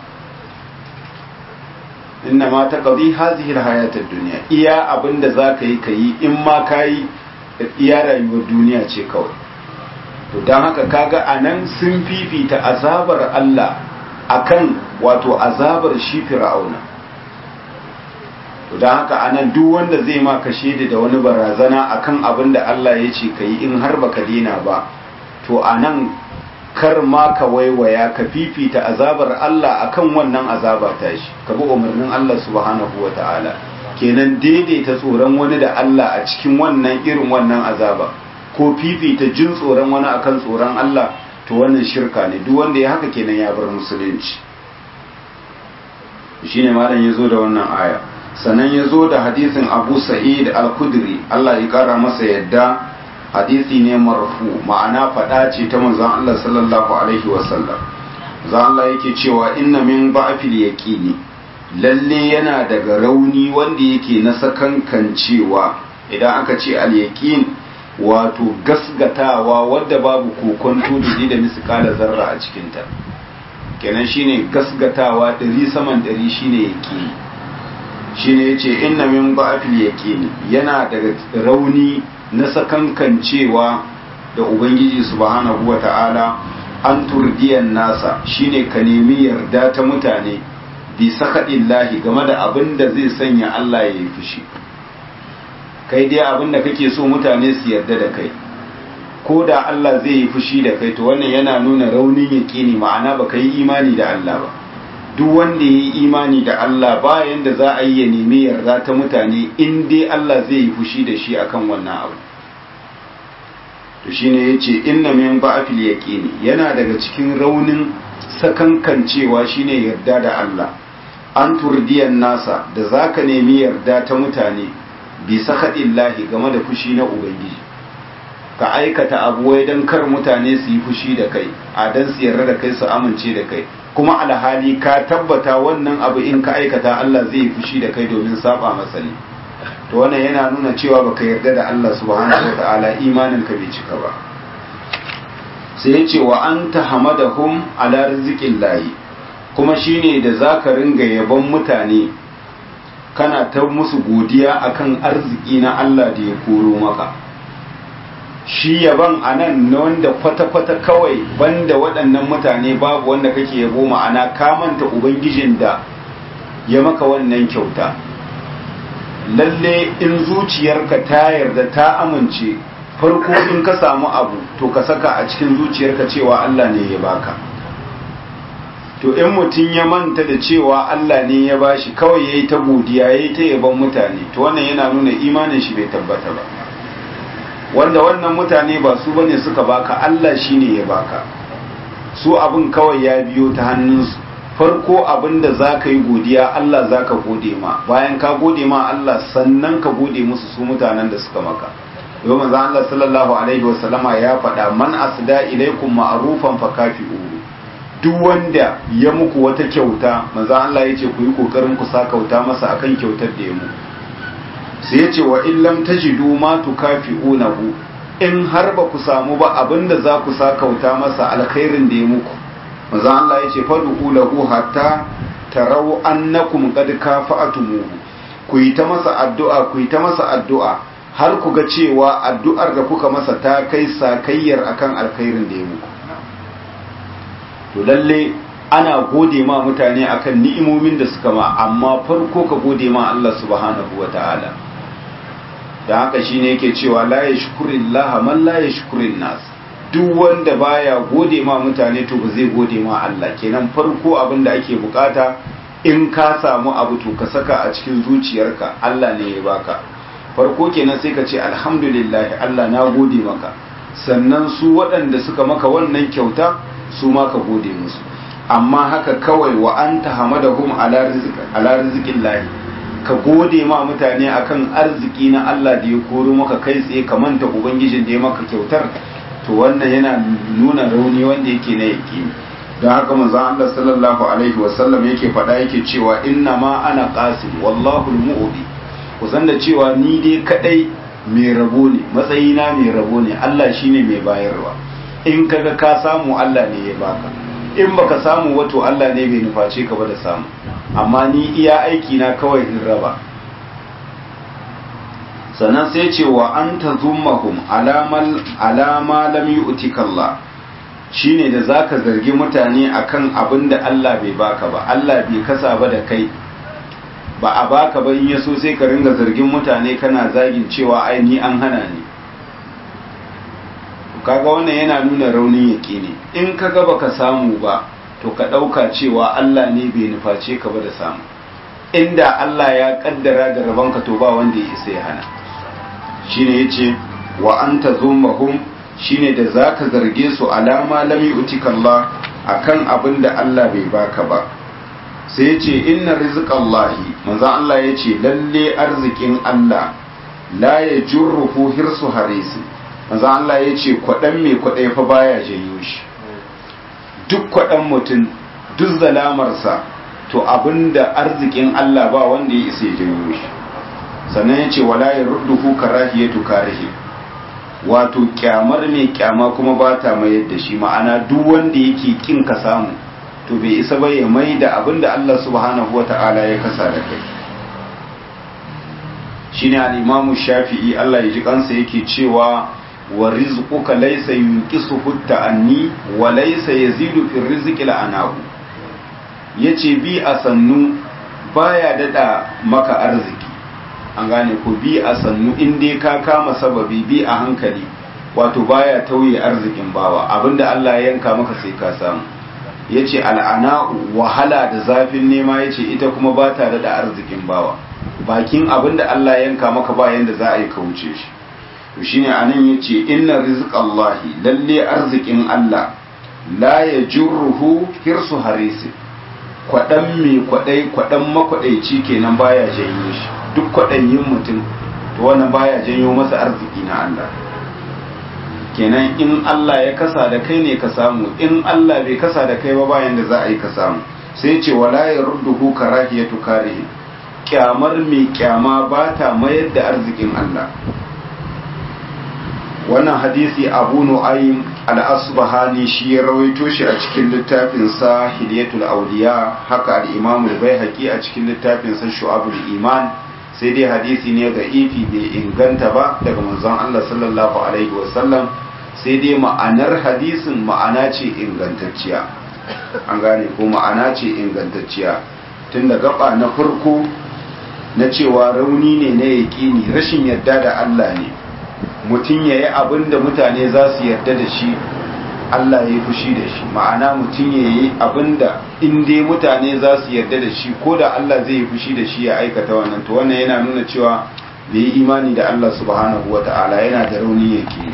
inna ma taqdi hazihi alhayatad dunya iya abinda zaka yi kai in ma kai iya rayuwar duniya ce kawai to dan haka kaga anan sun fifita azabar Allah akan wato azabar shi fir'auna to dan haka anan duk wanda zai ma kashe da wani barazana akan abinda Allah ya ce kai in har baka dina ba to anan kar ma ka waiwaya ka fifita azabar Allah akan wannan azaba ta shi ka bi umarnin Allah subhanahu wa ta'ala kenan daidaita tsoron wani da Allah a cikin wannan irin wannan azaba ko fifita jin tsoron wani akan tsoron Allah to wannan shirka ne duk wanda ya haka kenan ya bar musulunci shine malam yazo da wannan aya sannan yazo da hadisin Abu Sa'id al-Khudri Allah ya kara masa yadda hadisi ne marfu ma'ana faɗa ce ta manzon Allah sallallahu alaihi wasallam zan Allah yake cewa inna min ba'fil yaqini lalle yana daga rauni wanda yake na sakankan cewa idan aka ce al yaqin wato gasgatawa wadda babu kokonto da da miskala zarra a cikin ta kenan shine gasgatawa ɗari saman ɗari shine yaqini shine yace inna min ba'fil yaqini yana daga rauni na sakankancewa da Ubangiji subhanahu wa ta'ala an turdiyan nasa shine ka nemi yarda ta mutane bi lahi game da abin da zai sanya Allah ya yi fushi kai dai abin da kake so mutane su yarda da kai ko da Allah zai yi fushi da kai to wannan yana nuna raunin yaƙini ma'ana ba ka yi imani da Allah ba duk wanda ya yi imani da Allah bayan da za a yi ya nemi yarda ta mutane in dai Allah zai yi fushi da shi akan wannan abu to shine yace inna min ba'fil yaqini yana daga cikin raunin sakankancewa shine yarda da Allah an turdiyan nasa da zaka nemi yarda ta mutane bi sakadillahi game da fushi na ubangiji ka aikata abu wai dan kar mutane su yi fushi da kai a dan su yarda da kai su amince da kai kuma alhali ka tabbata wannan abu in ka aikata Allah zai yi fushi da kai domin saba masa ne to wannan yana nuna cewa baka yarda da Allah subhanahu wataala imanin ka bai cika ba sai ya ce wa anta hamadahum ala rizqillahi kuma shine da zaka ringa yabon mutane kana ta musu godiya akan arziki na Allah da ya koro maka shi yaban a nan na wanda kwata-kwata kawai banda waɗannan mutane babu wanda kake yabo ma'ana kamanta ubangijin da ya maka wannan kyauta lalle in zuciyarka ta yarda ta amince farko in ka samu abu to ka saka a cikin zuciyarka cewa Allah ne ya baka to in mutum ya manta da cewa Allah ne ya bashi kawai yayi ta godiya yayi ta yaban mutane to wannan yana nuna imanin shi bai tabbata ba wanda wannan mutane ba su bane suka baka Allah shine ya baka su abin kawai ya biyo ta hannunsu farko abin da za ka yi godiya Allah za ka gode ma bayan ka gode ma Allah sannan ka gode musu su mutanen da suka maka yau manzo Allah sallallahu alaihi wasallama ya faɗa man asda ilaikum ma'rufan fakafi'u duk wanda ya muku wata kyauta manzo Allah yace ku yi kokarin ku sa kauta masa akan kyautar da ya muku sai yace wa illam tajidu ma tukafi'unahu in har ba ku samu ba abinda za ku sa kauta masa alkhairin da ya muku manzo Allah yace fadu lahu hatta tarau annakum qad kafa'tumuhu ku yi ta masa addu'a ku yi ta masa addu'a har ku ga cewa addu'ar da kuka masa ta kai sakayyar akan alkhairin da ya muku to lalle ana gode ma mutane akan ni'imomin da suka ma amma farko ka gode ma Allah subhanahu wata'ala da haka shine yake cewa la yashkurillaha man la yashkurin nas duk wanda baya gode ma mutane to ba zai gode ma Allah kenan farko abin da ake bukata in ka samu abu to ka saka a cikin zuciyarka Allah ne ya baka farko kenan sai ka ce alhamdulillah Allah na gode maka sannan su waɗanda suka maka wannan kyauta su ma ka gode musu amma haka kawai wa anta hamadahum ala rizqin lahi ka gode ma mutane akan arziki na Allah da ya koro maka kai tsaye ka manta ubangijin da ya maka kyautar to wannan yana nuna rauni wanda yake na yake don haka manzon Allah sallallahu alaihi wasallam yake faɗa yake cewa inna ma ana qasim wallahu al-mu'ti ku san da cewa ni dai kadai mai rabo ne matsayina mai rabo ne Allah shine mai bayarwa in kaga ka samu Allah ne ya baka in baka samu wato Allah ne bai nuface ka ba da samu amma ni iya aiki na kawai in raba sannan sai ce wa an ta zummahum alama lam yu'tika Allah shine da zaka zargi mutane akan abin da Allah bai baka ba Allah bai kasa ba da kai ba a baka ba in yaso sai ka ringa zargin mutane kana zagin cewa ai ni an hana ni kaga wannan yana nuna raunin yake ne in kaga baka samu ba to ka ɗauka cewa Allah ne bai nuface ka ba da samu inda Allah ya kaddara da rabanka to ba wanda ya isa ya hana shine yace wa anta zummahum shine da zaka zarge su alama lam yu'tika Allah akan abin da Allah bai baka ba sai yace inna rizqallahi manzo Allah yace lalle arzikin Allah la yajurruhu hirsu harisi manzo Allah yace kwadan mai kwadai fa baya janyo shi duk kwadan mutum duk zalamarsa to abinda arzikin Allah ba wanda ya isa ya janyo shi sannan yace wala yarudduhu karahiyatu karihi wato kyamar mai kyama kuma ba ta mayar da shi ma'ana duk wanda yake kin ka samu to bai isa ba ya mai da abin da Allah subhanahu wa ta'ala ya kasa da kai shine al-imamu shafi'i Allah ya ji kansa yake cewa wa rizquka laysa yunqisuhu ta'anni wa laysa yazidu fi rizqi la'anahu yace bi a sannu baya dada maka arziki an gane ko bi a sannu in dai ka kama sababi bi a hankali wato baya tauye arzikin bawa abinda Allah ya yanka maka sai ka samu ya ce al'ana'u wahala da zafin nema ya ce ita kuma ba tare da arzikin bawa bakin abin da Allah yanka maka bayan da za a yi kauce shi to shine anan ya ce inna rizqallahi lalle arzikin Allah la ya jurruhu hirsu harisi kwaɗan mai kwaɗai kwaɗan makwaɗaici kenan baya janyo shi duk kwaɗayin mutum to wannan baya janyo masa arziki na Allah kenan in Allah ya kasa da kai ne ka samu in Allah bai kasa da kai ba bayan da za a yi ka samu sai ce wala ya rudduhu karahiyatu karihi kyamar mai kyama ba ta mayar da arzikin Allah wannan hadisi abu nu'aym al-asbahani shi ya rawaito shi a cikin littafin sa hilyatul awliya haka al-imam al-baihaqi a cikin littafin sa shu'abul iman sai dai hadisi ne ga ifi bai inganta ba daga manzon Allah sallallahu alaihi wasallam sai dai ma'anar hadisin ma'ana ce ingantacciya an gane ko ma'ana ce ingantacciya tun da gaba na farko na cewa rauni ne na yaƙini rashin yarda da Allah ne mutum ya yi abin da mutane za su yarda da shi Allah ya yi fushi da shi ma'ana mutum ya yi abin da in dai mutane za su yarda da shi ko da Allah zai yi fushi da shi ya aikata wannan to wannan yana nuna cewa bai yi imani da Allah subhanahu wa ta'ala yana da rauni yaƙini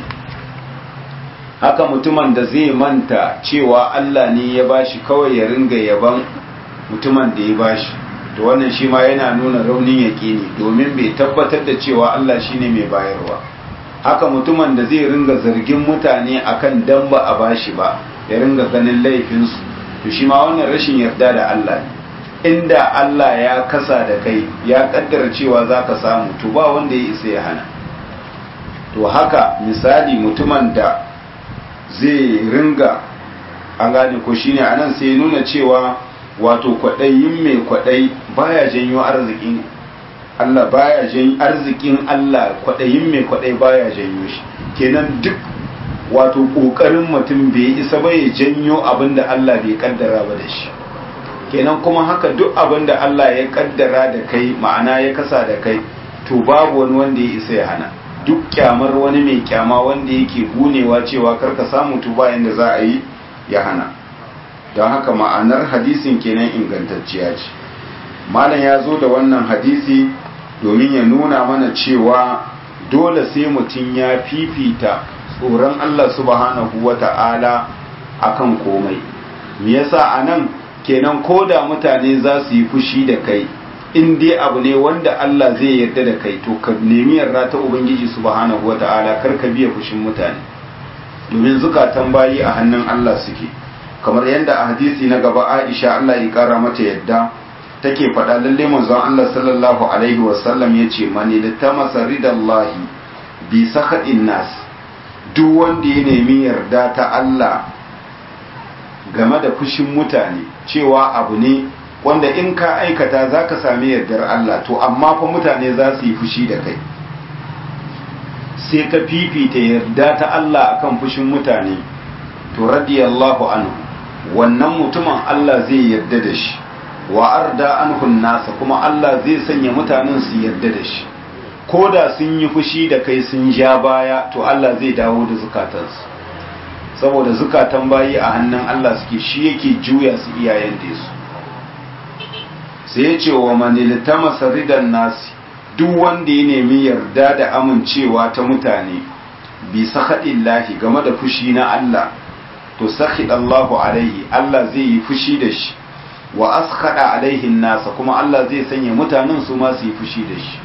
haka mutumin da zai manta cewa Allah ne ya bashi kawai ya ringa yaban mutumin da ya bashi to wannan shi ma yana nuna raunin yaƙini domin bai tabbatar da cewa Allah shine mai bayarwa haka mutumin da zai ringa zargin mutane akan dan ba a bashi ba ya ringa ganin laifinsu to shi ma wannan rashin yarda da Allah ne inda Allah ya kasa da kai ya kaddara cewa zaka samu to ba wanda ya isa ya hana to haka misali mutumin da zai ringa an gane ko shine anan sai nuna cewa wato kwaɗayin mai kwaɗai baya janyo arzikin Allah baya janyo arzikin Allah kwaɗayin mai kwaɗai baya janyo shi kenan duk wato ƙoƙarin mutum bai isa ba ya janyo abin da Allah bai kaddara ba da shi kenan kuma haka duk abin da Allah ya kaddara da kai ma'ana ya kasa da kai to babu wani wanda ya isa ya hana duk kyamar wani mai kyama wanda yake gunewa cewa karka samu to bayan da za a yi ya hana don haka ma'anar hadisin kenan ingantacciya ce malam ya zo da wannan hadisi domin ya nuna mana cewa dole sai mutum ya fifita tsoron Allah subhanahu wa ta'ala akan komai me yasa anan kenan ko da mutane za su yi fushi da kai in dai abu ne wanda Allah zai yarda da kai to ka nemi yarda ta ubangiji subhanahu wa ta'ala kar ka biya fushin mutane domin zukatan bayi a hannun Allah suke kamar yadda a hadisi na gaba Aisha Allah ya kara mata yadda take faɗa lalle manzon Allah sallallahu alaihi wasallam yace mani litamasa ridallahi bi sakhatin nas duk wanda ya nemi yarda ta Allah game da fushin mutane cewa abu ne wanda in ka aikata zaka sami yardar Allah to amma fa mutane za su yi fushi da kai sai ka fifita yarda ta Allah akan fushin mutane to radiyallahu anhu wannan mutumin Allah zai yarda da shi wa arda anhu nasa kuma Allah zai sanya mutanen su yarda da shi ko da sun yi fushi da kai sun ja baya to Allah zai dawo da zukatansu saboda zukatan bayi a hannun Allah suke shi yake juya su iyayen da su sai ya ce wa maniltama saridan nasi duk wanda ya nemi yarda da amincewa ta mutane bi sakhadillahi game da fushi na Allah to sakhid Allahu alaihi Allah zai yi fushi da shi wa askhada alaihi nasa kuma Allah zai sanya mutanen su ma su yi fushi da shi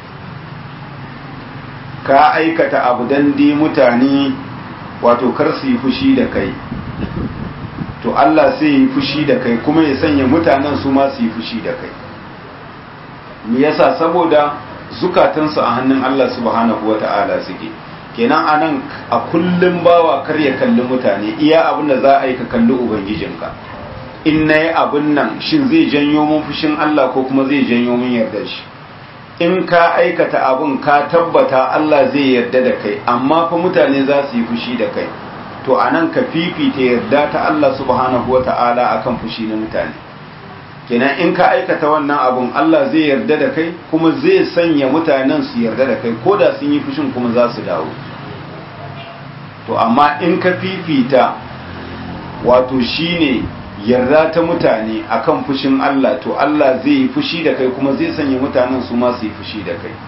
ka aikata abu dan dai mutane wato kar su yi fushi da kai to Allah sai yi fushi da kai kuma ya sanya mutanen su ma su yi fushi da kai me yasa saboda zukatansu a hannun Allah subhanahu wata'ala suke kenan anan a kullum bawa kar ya kalli mutane iya abin da za a yi ka kalli ubangijinka in na yi abin nan shin zai janyo mun fushin Allah ko kuma zai janyo mun yarda shi in ka aikata abin ka tabbata Allah zai yarda da kai amma fa mutane za su yi fushi da kai to anan ka fifita yarda ta Allah subhanahu wata'ala akan fushi na mutane kenan in ka aikata wannan abun Allah zai yarda da kai kuma zai sanya mutanen su yarda da kai ko da sun yi fushin kuma za su dawo to amma in ka fifita wato shine yarda ta mutane akan fushin Allah to Allah zai yi fushi da kai kuma zai sanya mutanen su ma su yi fushi da kai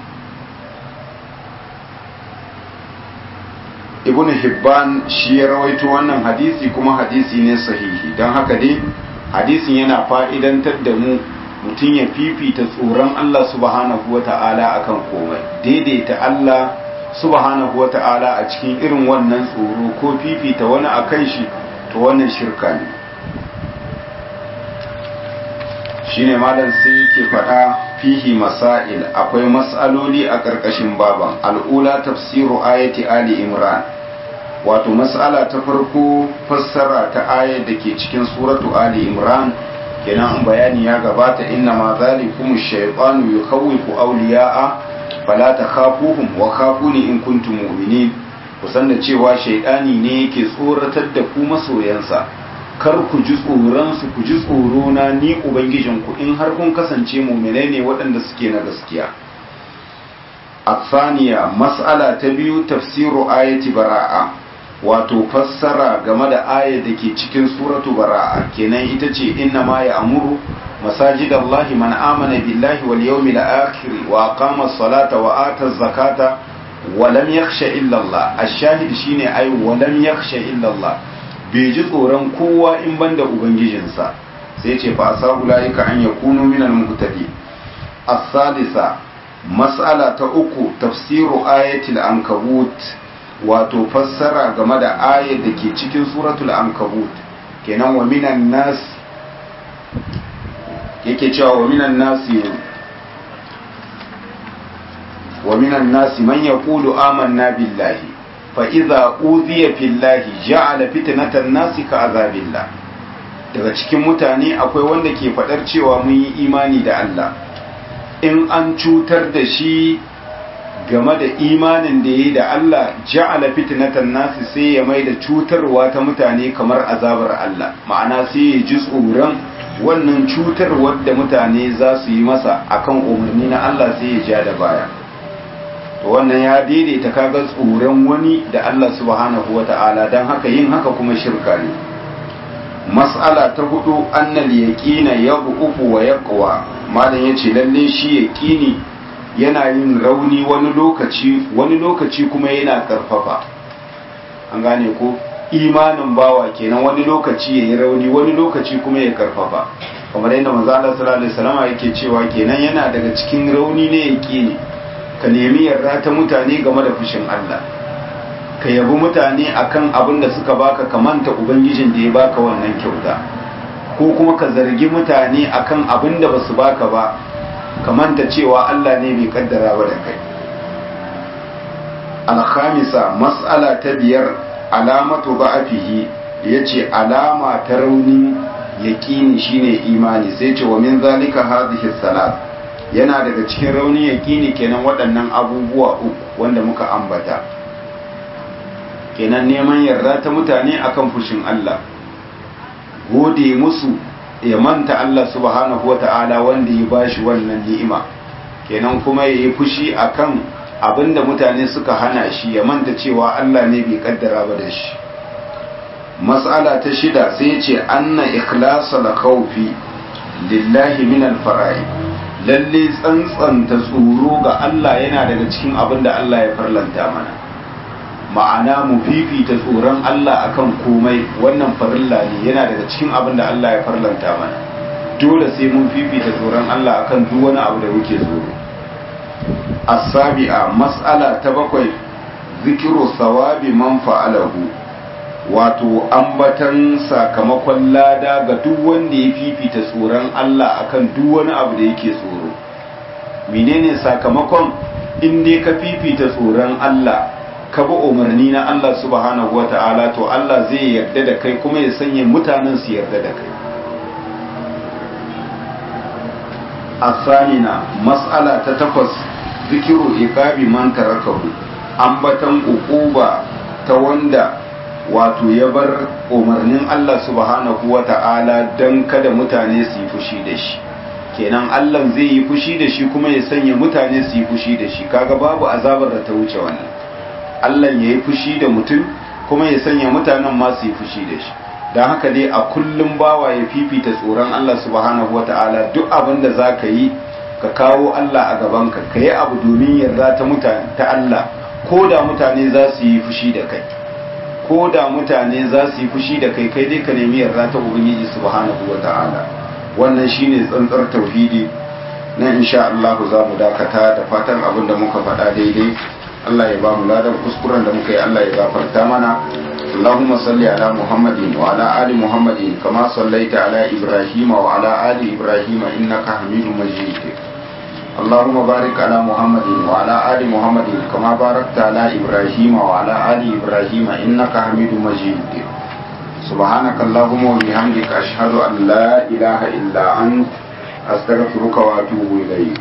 ibn hibban shi ya rawaito wannan hadisi kuma hadisi ne sahihi don haka dai hadisin yana fa'idantar da mu mutum ya fifita tsoron Allah subhanahu wa ta'ala akan komai daidaita Allah subhanahu wa ta'ala a cikin irin wannan tsoro ko fifita wani akan shi to wannan shirka ne shine malam sai yake faɗa fihi masail akwai mas'aloli a ƙarƙashin baban al'ula tafsiru ayati ali imran wato mas'ala ta farko fassara ta ayar da ke cikin suratu ali imran kenan bayani ya gabata inna ma zalikum ash-shaytanu yukhawwifu awliya'a fala takhafuhum wa khafuni in kuntum mu'minin kusan da cewa shaytani ne yake tsoratar da ku masoyansa kar ku ji tsoronsu ku ji tsorona ni ubangijinku in har kun kasance muminai ne waɗanda suke na gaskiya afaniya mas'ala ta biyu tafsiru ayati bara'a wato fassara game da ayar da ke cikin suratu bara'a kenan ita ce inna ma ya amuru masajidallahi man amana billahi wal yawmil akhir wa aqama as-salata wa ata az-zakata wa lam yakhsha illa Allah ash-shahid shine ay wa lam yakhsha illa Allah bai ji tsoron kowa in banda ubangijinsa sai ce fa asabu laika an yakunu minal muhtadi as-sadisa mas'ala ta uku tafsiru ayatil ankabut wato fassara game da ayar da ke cikin suratul ankabut kenan wa minan nas yake cewa wa minan nasi wa minan nasi man yaqulu amanna billahi fa'iza uziya fillahi ja'ala fitnatan nasi ka azabillah daga cikin mutane akwai wanda ke faɗar cewa mun yi imani da Allah in an cutar da shi game da imanin da ya yi da Allah ja'ala fitnatan nasi sai ya mai da cutarwa ta mutane kamar azabar Allah ma'ana sai ya ji tsoron wannan cutarwar da mutane za su yi masa akan umarni na Allah sai ya ja da baya to wannan ya daidaita kaga tsoron wani da Allah subhanahu wata'ala don haka yin haka kuma shirka ne mas'ala ta hudu annal yaqina yabu'u wa yaqwa malam yace lalle shi yaqini yana yin rauni wani lokaci wani lokaci kuma yana karfafa an gane ko imanin bawa kenan wani lokaci yayi rauni wani lokaci kuma ya karfafa kamar yadda manzo Allah sallallahu alaihi wasallam yake cewa kenan yana daga cikin rauni ne yaqini ka nemi yarda ta mutane game da fushin Allah ka yabi mutane akan abin da suka baka ka manta ubangijin da ya baka wannan kyauta ko kuma ka zargi mutane akan abin da basu baka ba ka manta cewa Allah ne bai kaddara ba da kai alkhamisa mas'ala ta biyar alamatu ba'afihi yace alama ta rauni yaqini shine imani sai ce wa min zalika hadhihi salat yana daga cikin rauni yaƙini kenan waɗannan abubuwa uku wanda muka ambata kenan neman yarda ta mutane akan fushin Allah gode musu ya manta Allah subhanahu wata'ala wanda ya bashi wannan ni'ima kenan kuma ya yi fushi akan abinda mutane suka hana shi ya manta cewa Allah ne bai kaddara ba da shi mas'ala ta shida sai ce anna ikhlasa la khawfi lillahi min al-fara'id lalle tsantsanta tsoro ga Allah yana daga cikin abin da Allah ya farlanta mana ma'ana mu fifita tsoron Allah akan komai wannan farilla ne yana daga cikin abin da Allah ya farlanta mana dole sai mun fifita tsoron Allah akan duk wani abu da muke tsoro as-sabi'a mas'ala ta bakwai zikiru sawabi man fa'alahu wato ambatan sakamakon lada ga duk wanda ya fifita tsoron Allah akan duk wani abu da yake tsoro menene sakamakon in dai ka fifita tsoron Allah ka bi umarni na Allah subhanahu wata'ala to Allah zai yarda da kai kuma ya sanya mutanen su yarda da kai asanina mas'ala ta takwas zikiru iqabi man tarakahu ambatan uquba ta wanda wato ya bar umarnin Allah subhanahu wa ta'ala don kada mutane su yi fushi da shi kenan Allah zai yi fushi da shi kuma ya sanya mutane su yi fushi da shi kaga babu azabar da ta wuce wannan Allah ya yi fushi da mutum kuma ya sanya mutanen ma su yi fushi da shi don haka dai a kullum bawa ya fifita tsoron Allah subhanahu wata'ala duk abin da za ka yi ka kawo Allah a gabanka ka yi abu domin yarda ta mutane ta Allah ko da mutane za su yi fushi da kai ko da mutane za su yi fushi da kai kai dai ka nemi yarda ta ubangiji subhanahu wata'ala wannan shine tsantsar tauhidi na insha Allah za mu dakata da fatan abin da muka faɗa daidai Allah ya ba mu ladan kuskuren da muka yi Allah ya gafarta mana اللهم صل على محمد وعلى آل محمد كما صليت على إبراهيم وعلى آل إبراهيم إنك حميد مجيد اللهم بارك على محمد وعلى آل محمد كما باركت على إبراهيم وعلى آل إبراهيم إنك حميد مجيد سبحانك اللهم وبحمدك أشهد أن لا إله إلا أنت أستغفرك وأتوب إليك